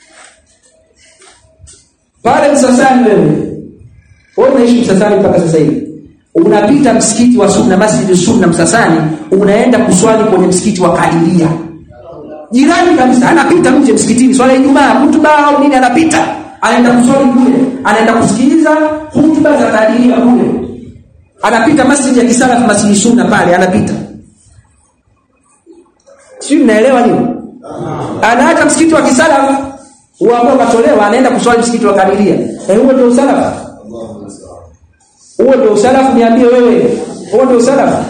pale msasani wewe wewe unaishi msasani mpaka sasa hivi unapita msikiti wa sunna masjid sunna msasani unaenda kuswali kwenye msikiti wa kadiria jirani kabisa anapita nje msikitini swala ijumaa hutuba au nini anapita anaenda kuswali kule anaenda kusikiliza hutuba za kadiria kule anapita masjid ya kisalaf masjid sunna pale anapita sio mnaelewa nini anaacha msikiti wa kisalaf huamua katolewa anaenda kuswali msikiti wa kadiria eh huo ndio usalafu huo ndio usalafu niambie wewe huo ndio usalafu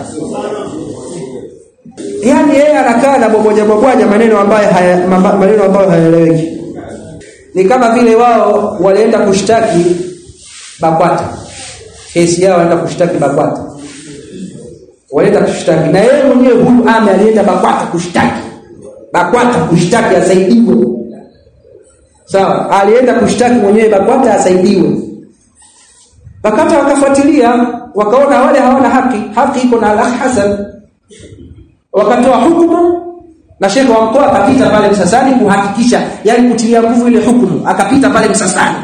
yaani yeye anakaa na bomoja bomoja maneno ambayo haya, maneno ambayo hayaeleweki ni kama vile wao walienda kushtaki BAKWATA kesi yao walienda kushtaki BAKWATA walienda kushtaki na yeye mwenyewe huyu ame alienda BAKWATA kushtaki BAKWATA kushtaki asaidiwe sawa alienda kushtaki mwenyewe BAKWATA asaidiwe Wakati wakafuatilia wakaona wale hawana haki, haki iko na Al Hasan. Wakatoa hukumu na shekhe wa mkoa akapita pale Msasani kuhakikisha, yani kutilia nguvu ile hukumu, akapita pale Msasani.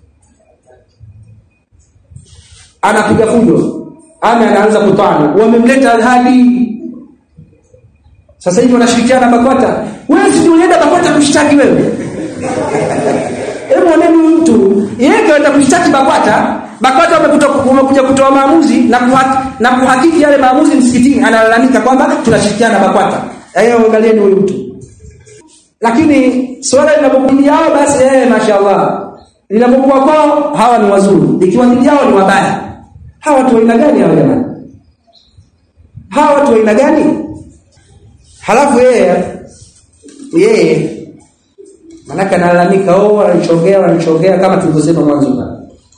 Anapiga fujo. Ame anaanza kutana. Wamemleta Alhadi. Sasa hivi wanashirikiana na BAKWATA. Wewe si ulienda BAKWATA kushtaki wewe? Hebu oneni mtu, yeye kaenda kushtaki BAKWATA, BAKWATA wamekuja kutoa maamuzi na kuhaki, na kuhakiki yale maamuzi msikitini, analalamika kwamba tunashirikiana na BAKWATA. Hayo angalieni huyu mtu. Lakini swala linapokuja yao basi eh mashaallah. Linapokuwa kwao hawa ni wazuri. Ikiwa dhidi yao ni wabaya. Hawa watu wa aina gani hawa jamani? Hawa watu wa aina gani? Halafu yeye yeye manake analalamika oh wananichongea wananichongea kama tulivyosema mwanzo pale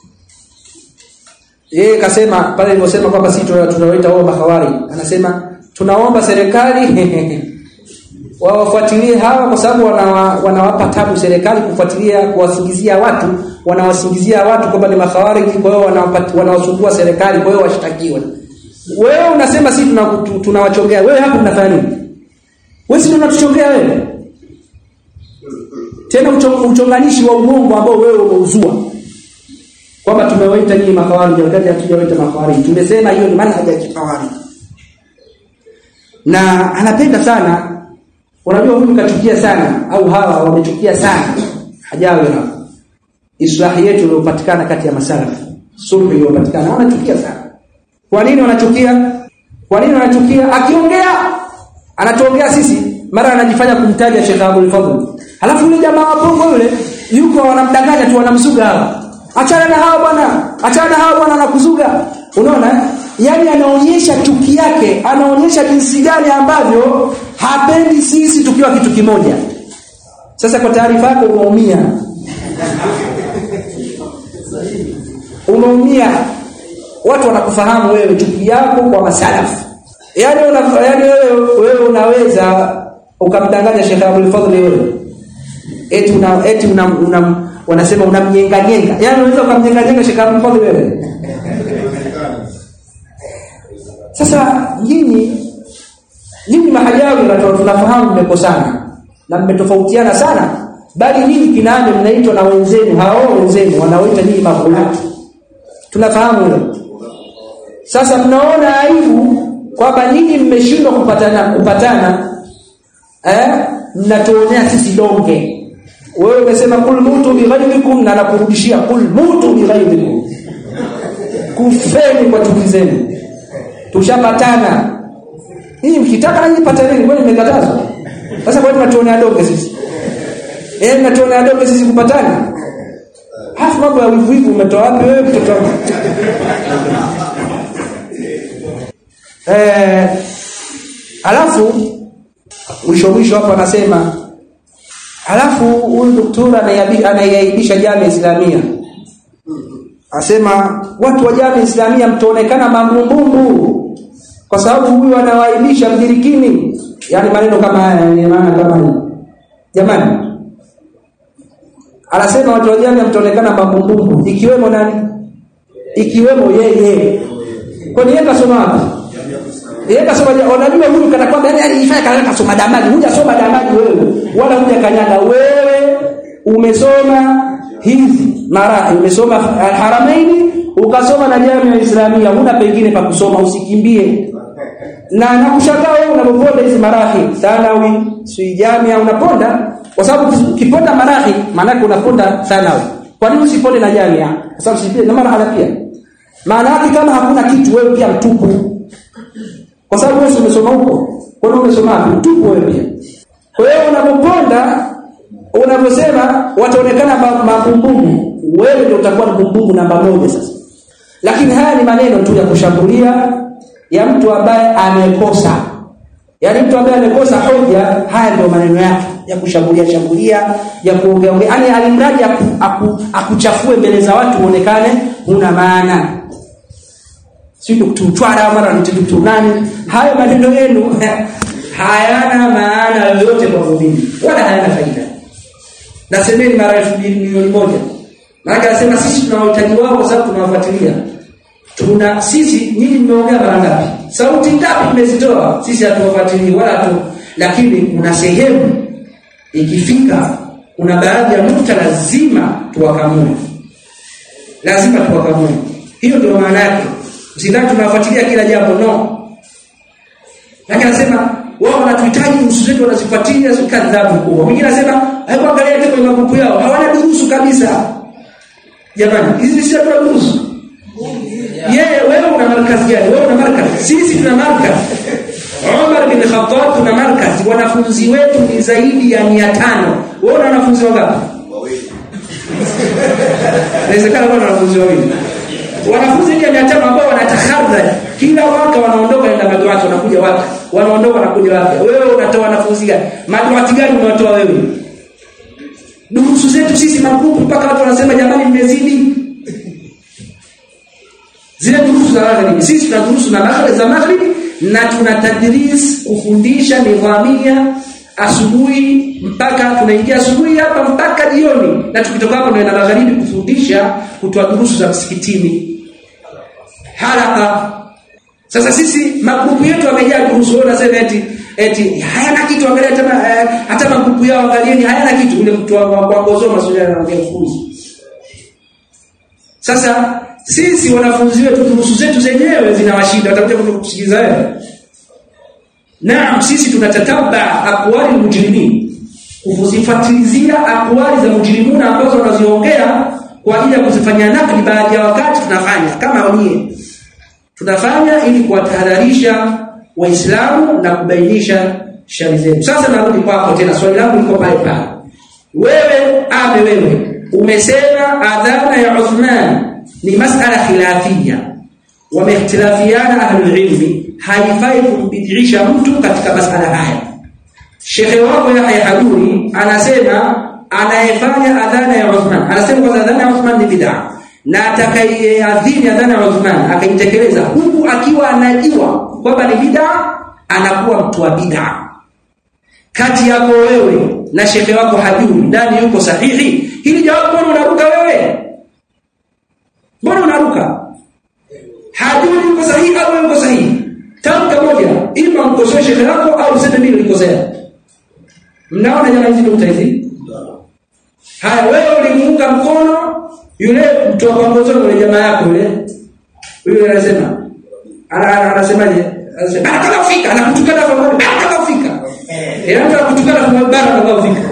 yeye kasema pale nilivyosema kwamba sisi tunawaita wao mahawari anasema tunaomba serikali wawafuatilie hawa kwa sababu wanawapa wana tabu serikali kufuatilia kuwasingizia watu wanawasingizia watu kwamba ni makhawariji kwa hiyo wanawasumbua serikali kwa hiyo washtakiwe wewe unasema sisi tunawachongea wewe hapo unafanya nini wewe si unatuchongea wewe tena uchonganishi wa uongo ambao wewe umeuzua kwamba tumewaita nyinyi makhawarij wakati hatujawaita makhawarij tumesema hiyo ni manhaji ya kikhawarij na anapenda sana unajua huyu kachukia sana au hawa wamechukia sana hajawe hapo islahi yetu iliyopatikana kati ya masalafu sulhu iliyopatikana wanachukia sana kwa nini wanachukia kwa nini wanachukia akiongea anatuongea sisi mara anajifanya kumtaja Sheikh Abdul Fadhl halafu yule jamaa wa Bongo yule yuko wanamdanganya tu wanamsuga hawa achana na hawa bwana achana na hawa bwana anakuzuga unaona yani anaonyesha chuki yake anaonyesha jinsi gani ambavyo hapendi sisi tukiwa kitu kimoja sasa kwa taarifa yako umeumia umeumia watu wanakufahamu wewe chuki yako kwa masalafu yani una, yani wewe wewe unaweza ukamdanganya Sheikh Abdul Fadhl wewe eti una eti una, una wanasema unamnyenga nyenga yani unaweza ukamnyenga nyenga Sheikh Abdul Fadhl wewe sasa nyinyi nyinyi mahajawi na tunafahamu mmekosana na mmetofautiana sana bali nyinyi kinani mnaitwa na wenzenu hao wenzenu wanaoita nyinyi maghulati tunafahamu hilo sasa mnaona aibu kwamba nyinyi mmeshindwa kupatana kupatana eh mnatuonea sisi donge wewe umesema kul mutu bighairikum na nakurudishia kul mutu bighairikum kufeni kwa chuki zenu tushapatana hii mkitaka nanyi pataneni kwani mmekatazwa sasa kwa nini mnatuonea donge sisi eh mnatuonea donge sisi kupatana hafu mambo ya wivu wivu umetoa wapi wewe mtoto wangu eh alafu mwisho mwisho hapo anasema alafu huyu doktora anaiaibisha jamii islamia asema watu wa jamii islamia mtaonekana mambumbumbu kwa sababu huyu anawaibisha mdirikini yani maneno kama haya ni maana kama jamani anasema watu wa jamii mtaonekana mambumbumbu ikiwemo nani ikiwemo yeye kwani yeye kasoma wapi yeye kasoma unajua huyu kana kwamba yani alifanya kana kasoma damani hujasoma damani wewe wala hujakanyaga wewe umesoma hizi mara umesoma haramaini ukasoma na jamii ya Islamia huna pengine pa kusoma usikimbie na nakushangaa wewe unapoponda hizi marahi thanawi si jamia unaponda kwa sababu ukiponda marahi maana unaponda thanawi kwa nini usiponde na jamia kwa sababu sipie na mara pia maana yake kama hakuna kitu wewe pia mtupu kwa sababu wewe umesoma huko kwa nini umesoma wapi mtupu wewe pia kwa hiyo unapoponda unaposema wataonekana mabumbumu wewe ndio utakuwa mbumbumu namba moja sasa lakini haya ni maneno tu ya kushambulia ya mtu ambaye amekosa yaani mtu ambaye amekosa hoja haya ndio maneno yake ya kushambulia shambulia ya kuongea ongea yani alimradi aku, aku, akuchafue mbele za watu uonekane una maana si tukutwara mara mtu nani hayo maneno yenu hayana maana yoyote kwa muumini wala hayana faida nasemeni mara elfu mbili milioni moja maana anasema sisi tuna wahitaji wao kwa sababu tunawafuatilia tuna sisi nyinyi mmeongea mara ngapi sauti ngapi mmezitoa sisi hatuwafuatilii wala tu lakini kuna sehemu ikifika kuna baadhi ya nukta lazima tuwakamue lazima tuwakamue hiyo ndio maana yake usidhani tunawafuatilia kila jambo no lakini anasema wao wanatuhitaji nusu zetu wanazifuatilia kadhabu kubwa mwingine anasema hebu angalia kwenye magrupu yao hawana durusu kabisa jamani hizi si tuna durusu yeye wewe una markazi gani wewe una markazi sisi tuna markazi Umar bin Khattab tuna markazi wanafunzi wetu ni zaidi ya 500 wewe una wanafunzi wangapi inawezekana kuna wanafunzi wawili wanafunzi zaidi ya 500 ambao wanatakhadha kila mwaka wanaondoka na maduati wanakuja wapya wanaondoka wanakuja wapya wewe unatoa wanafunzi gani maduati gani unatoa wewe durusu zetu sisi magrupu mpaka watu wanasema jamani mmezidi zile durusu za magharibi sisi tuna durusu na magharibi za magharibi na tuna tadris kufundisha nidhamia asubuhi mpaka tunaingia asubuhi hapa mpaka jioni na tukitoka hapo ndio na magharibi kufundisha kutoa durusu za msikitini haraka sasa sisi magrupu yetu yamejaa durusu wao nasema eti eti hayana kitu angalia hata eh, hata magrupu yao angalieni hayana kitu ule mtu wa kuongoza masuala anaongea kuhusu sasa sisi wanafunzi wetu durusu zetu zenyewe zinawashinda watakuja kutusikiliza wewe Naam sisi tunatataba akwali mujrimin kuzifuatilizia akwali za mujrimuna ambazo wanaziongea kwa ajili ya kuzifanyia nakli baadhi ya wakati tunafanya kama wenyewe tunafanya ili kuwatahadharisha waislamu na kubainisha shari zetu sasa narudi kwako tena swali langu liko pale pale wewe ame wewe umesema adhana ya Uthman ni masala khilafia wamehtilafiana ahlul ilmi haifai kumbidisha mtu katika masala haya Shekhe wako Yahya Haduri anasema anayefanya adhana ya Uthman anasema kwa adhana ya Uthman ni bid'a na atakayeadhini adhana ya Uthman akaitekeleza huku akiwa anajua kwamba ni bid'a anakuwa mtu wa bid'a kati yako wewe na shekhe wako Haduri nani yuko sahihi hili jawabu mbona unaruka wewe mbona unaruka Haduri yuko sahihi au yuko sahihi tamka moja ima mkosoe shekhe wako nimekosea mnaona jamaa hizi nukta hizi haya wewe ulimuunga mkono yule mtoa pambozoni yule jamaa yako yule yule anasema ana- ana- anasemaje anasema anataka kufika anakutukana kwa mbali anataka kufika yeye anataka kutukana kwa mbali anataka kufika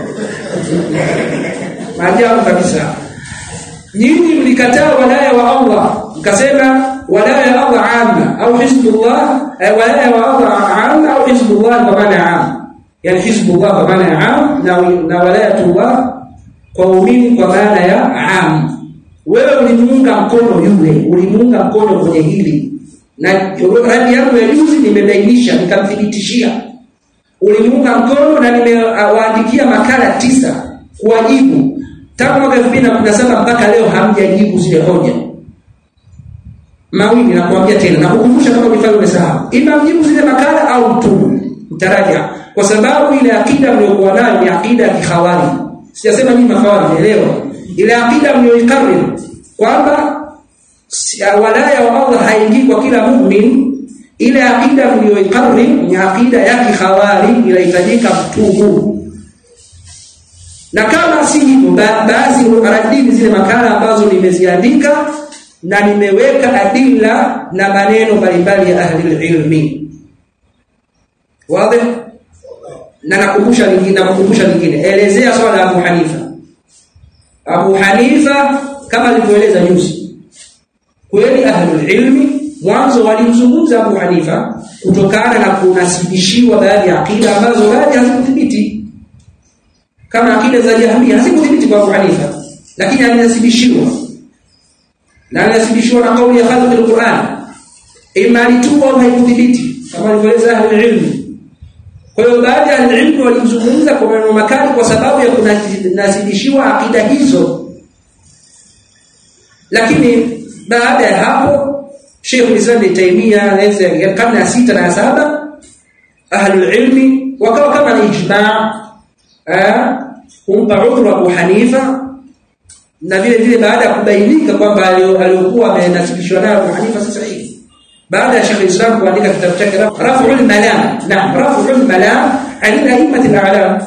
maajabu kabisa nyinyi mlikataa walaya wa Allah mkasema walaya ya Allah amma au hizbullah eh, walaya wa Allah amma au hizbullah kwa maana ya am yani hizbullah kwa maana ya am na na walayatullah kwa umini kwa maana ya am wewe ulimuunga mkono yule ulimuunga mkono kwenye hili na radi yangu ya juzi nimebainisha nikamthibitishia ulimuunga mkono na nimewaandikia makala tisa kuwajibu tangu mwaka 2017 mpaka leo hamjajibu zile hoja mawili nakuambia tena na kukumbusha kama ulifanya umesahau ima mjibu zile makala au mtubu mtaraja kwa sababu ile akida mliokuwa nayo ni akida ya kikhawari sijasema nyinyi makhawari elewa ile akida mlioikariri kwamba si- walaya wa Allah haingii kwa kila mu'min ile akida mlioikariri ni akida ya kikhawari inahitajika mtubu na kama si hivyo ba- basi radini zile makala ambazo nimeziandika na nimeweka adila na maneno mbalimbali ya ahli ilmi wazi na nakumbusha lingine nakumbusha lingine elezea swala la Abu Hanifa Abu Hanifa kama alivyoeleza juzi kweli ahli ilmi mwanzo walimzungumza Abu Hanifa kutokana na kunasibishiwa baadhi ya akida ambazo baadhi hazikuthibiti kama akida za Jahmiya hazikuthibiti kwa Abu Hanifa lakini alinasibishiwa na alinasibishiwa na kauli ya khalq al-Qur'an ima alituba au haikuthibiti kama alivyoeleza ahli ilmi kwa hiyo baadhi ya ilmu walizungumza kwa maneno makali kwa sababu ya kunasibishiwa akida hizo lakini baada ya hapo Sheikh Islam Ibn Taymiyyah anaweza karne ya sita na ya saba ahlul ilmi wakawa kama ni ijma' eh, kumpa udhuru Abu Hanifa na vile vile baada ya kubainika kwamba alio- aliokuwa amenasibishwa nayo Abu Hanifa si sahihi baada ya Sheikh Islam kuandika kitabu chake Raf'ul Malam naam Raf'ul Malam an a'immat al-a'lam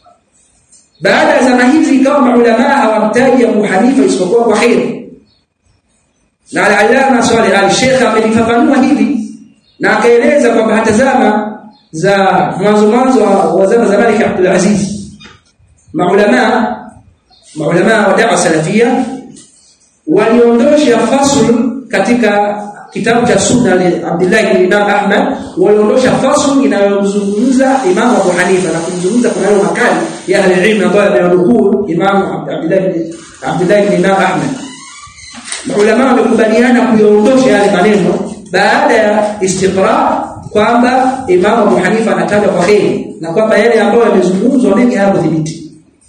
baada ya zama hizi ikawa maulama hawamtaji Abu Hanifa isipokuwa kwa kheri na al-Allama Salih al-Sheikh amelifafanua hili na akaeleza kwamba hata zama za mwanzo mwanzo wa wa zama za Malik Abdul Aziz maulama maulama wa da'wa salafia waliondosha fasl katika kitabu cha sunna li Abdullah ibn Imam Ahmad waliondosha fasl inayozungumza Imam Abu Hanifa na kumzungumza kuna hayo makali ya ahli ilmu ambayo yamenukuu Imam Abdullah ibn Abdullah ibn Imam Ahmad Maulama wamekubaliana kuyaondosha yale maneno baada ya istiqra kwamba Imam Abu Hanifa anatajwa kwa kheri na kwamba yale ambayo yamezungumzwa mengi hayakuthibiti.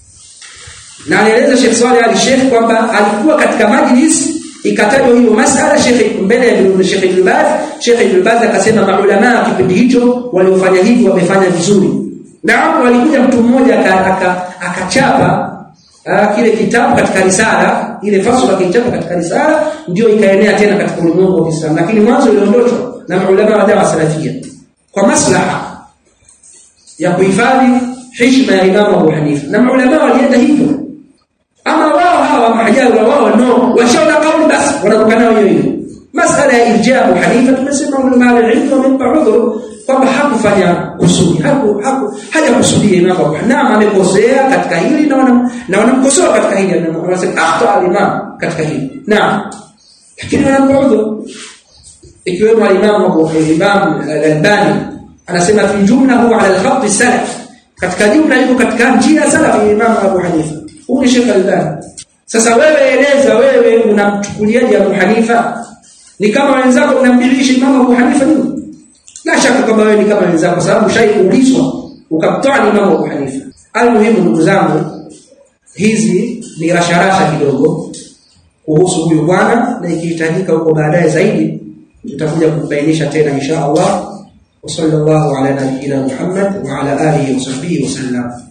Na anaeleza Sheikh Swaleh Ali Sheikh kwamba alikuwa katika majlis ikatajwa hiyo masala Sheikh mbele ya Sheikh Ibn Baz, Sheikh Ibn Baz akasema maulama kipindi hicho waliofanya hivi wamefanya vizuri. Na hapo alikuja mtu mmoja aka- aka- akachapa Ah, kile kitabu katika risala ile fasula kitabu katika risala ndio ikaenea tena katika ulimwengu wa Kiislamu lakini mwanzo iliondoshwa na maulama wa dawa salafia kwa maslaha ya kuhifadhi heshima ya Imam Abu Hanifa na maulama walienda hivyo ama wao hawa mahajaru wao no washaona kauli basi wanaruka nayo hiyo hiyo masala ya irja Abu Hanifa tumesema ulama al-ilm wamempa udhuru kwamba hakufanya kusudi haku, haku hajakusudia Imam Abu Hanifa naam amekosea katika hili na wana- na wanamkosoa katika hili na wanasema akhta al-imam katika hili naam lakini wanampa udhuru ikiwemo al-Imam Abu Imam al-Albani anasema fi jumla huwa ala al-khat salaf katika jumla yuko katika njia ya salaf ya Imam Abu Hanifa huyu ni Sheikh al-Albani sasa wewe eleza wewe unamchukuliaje Abu Hanifa ni kama wenzako unambilisha Imam Abu Hanifa nini la shaka kwamba wewe ni kama wenzako kwa sababu shaikuulizwa ukamtoa Imam Abu Hanifa almuhimu ndugu zangu hizi ni rasharasha kidogo kuhusu huyu bwana na ikihitajika huko baadaye zaidi tutakuja kubainisha tena insha Allah wa sallallahu ala nabiyyina Muhammad wa ala alihi wa sahbihi wa sallam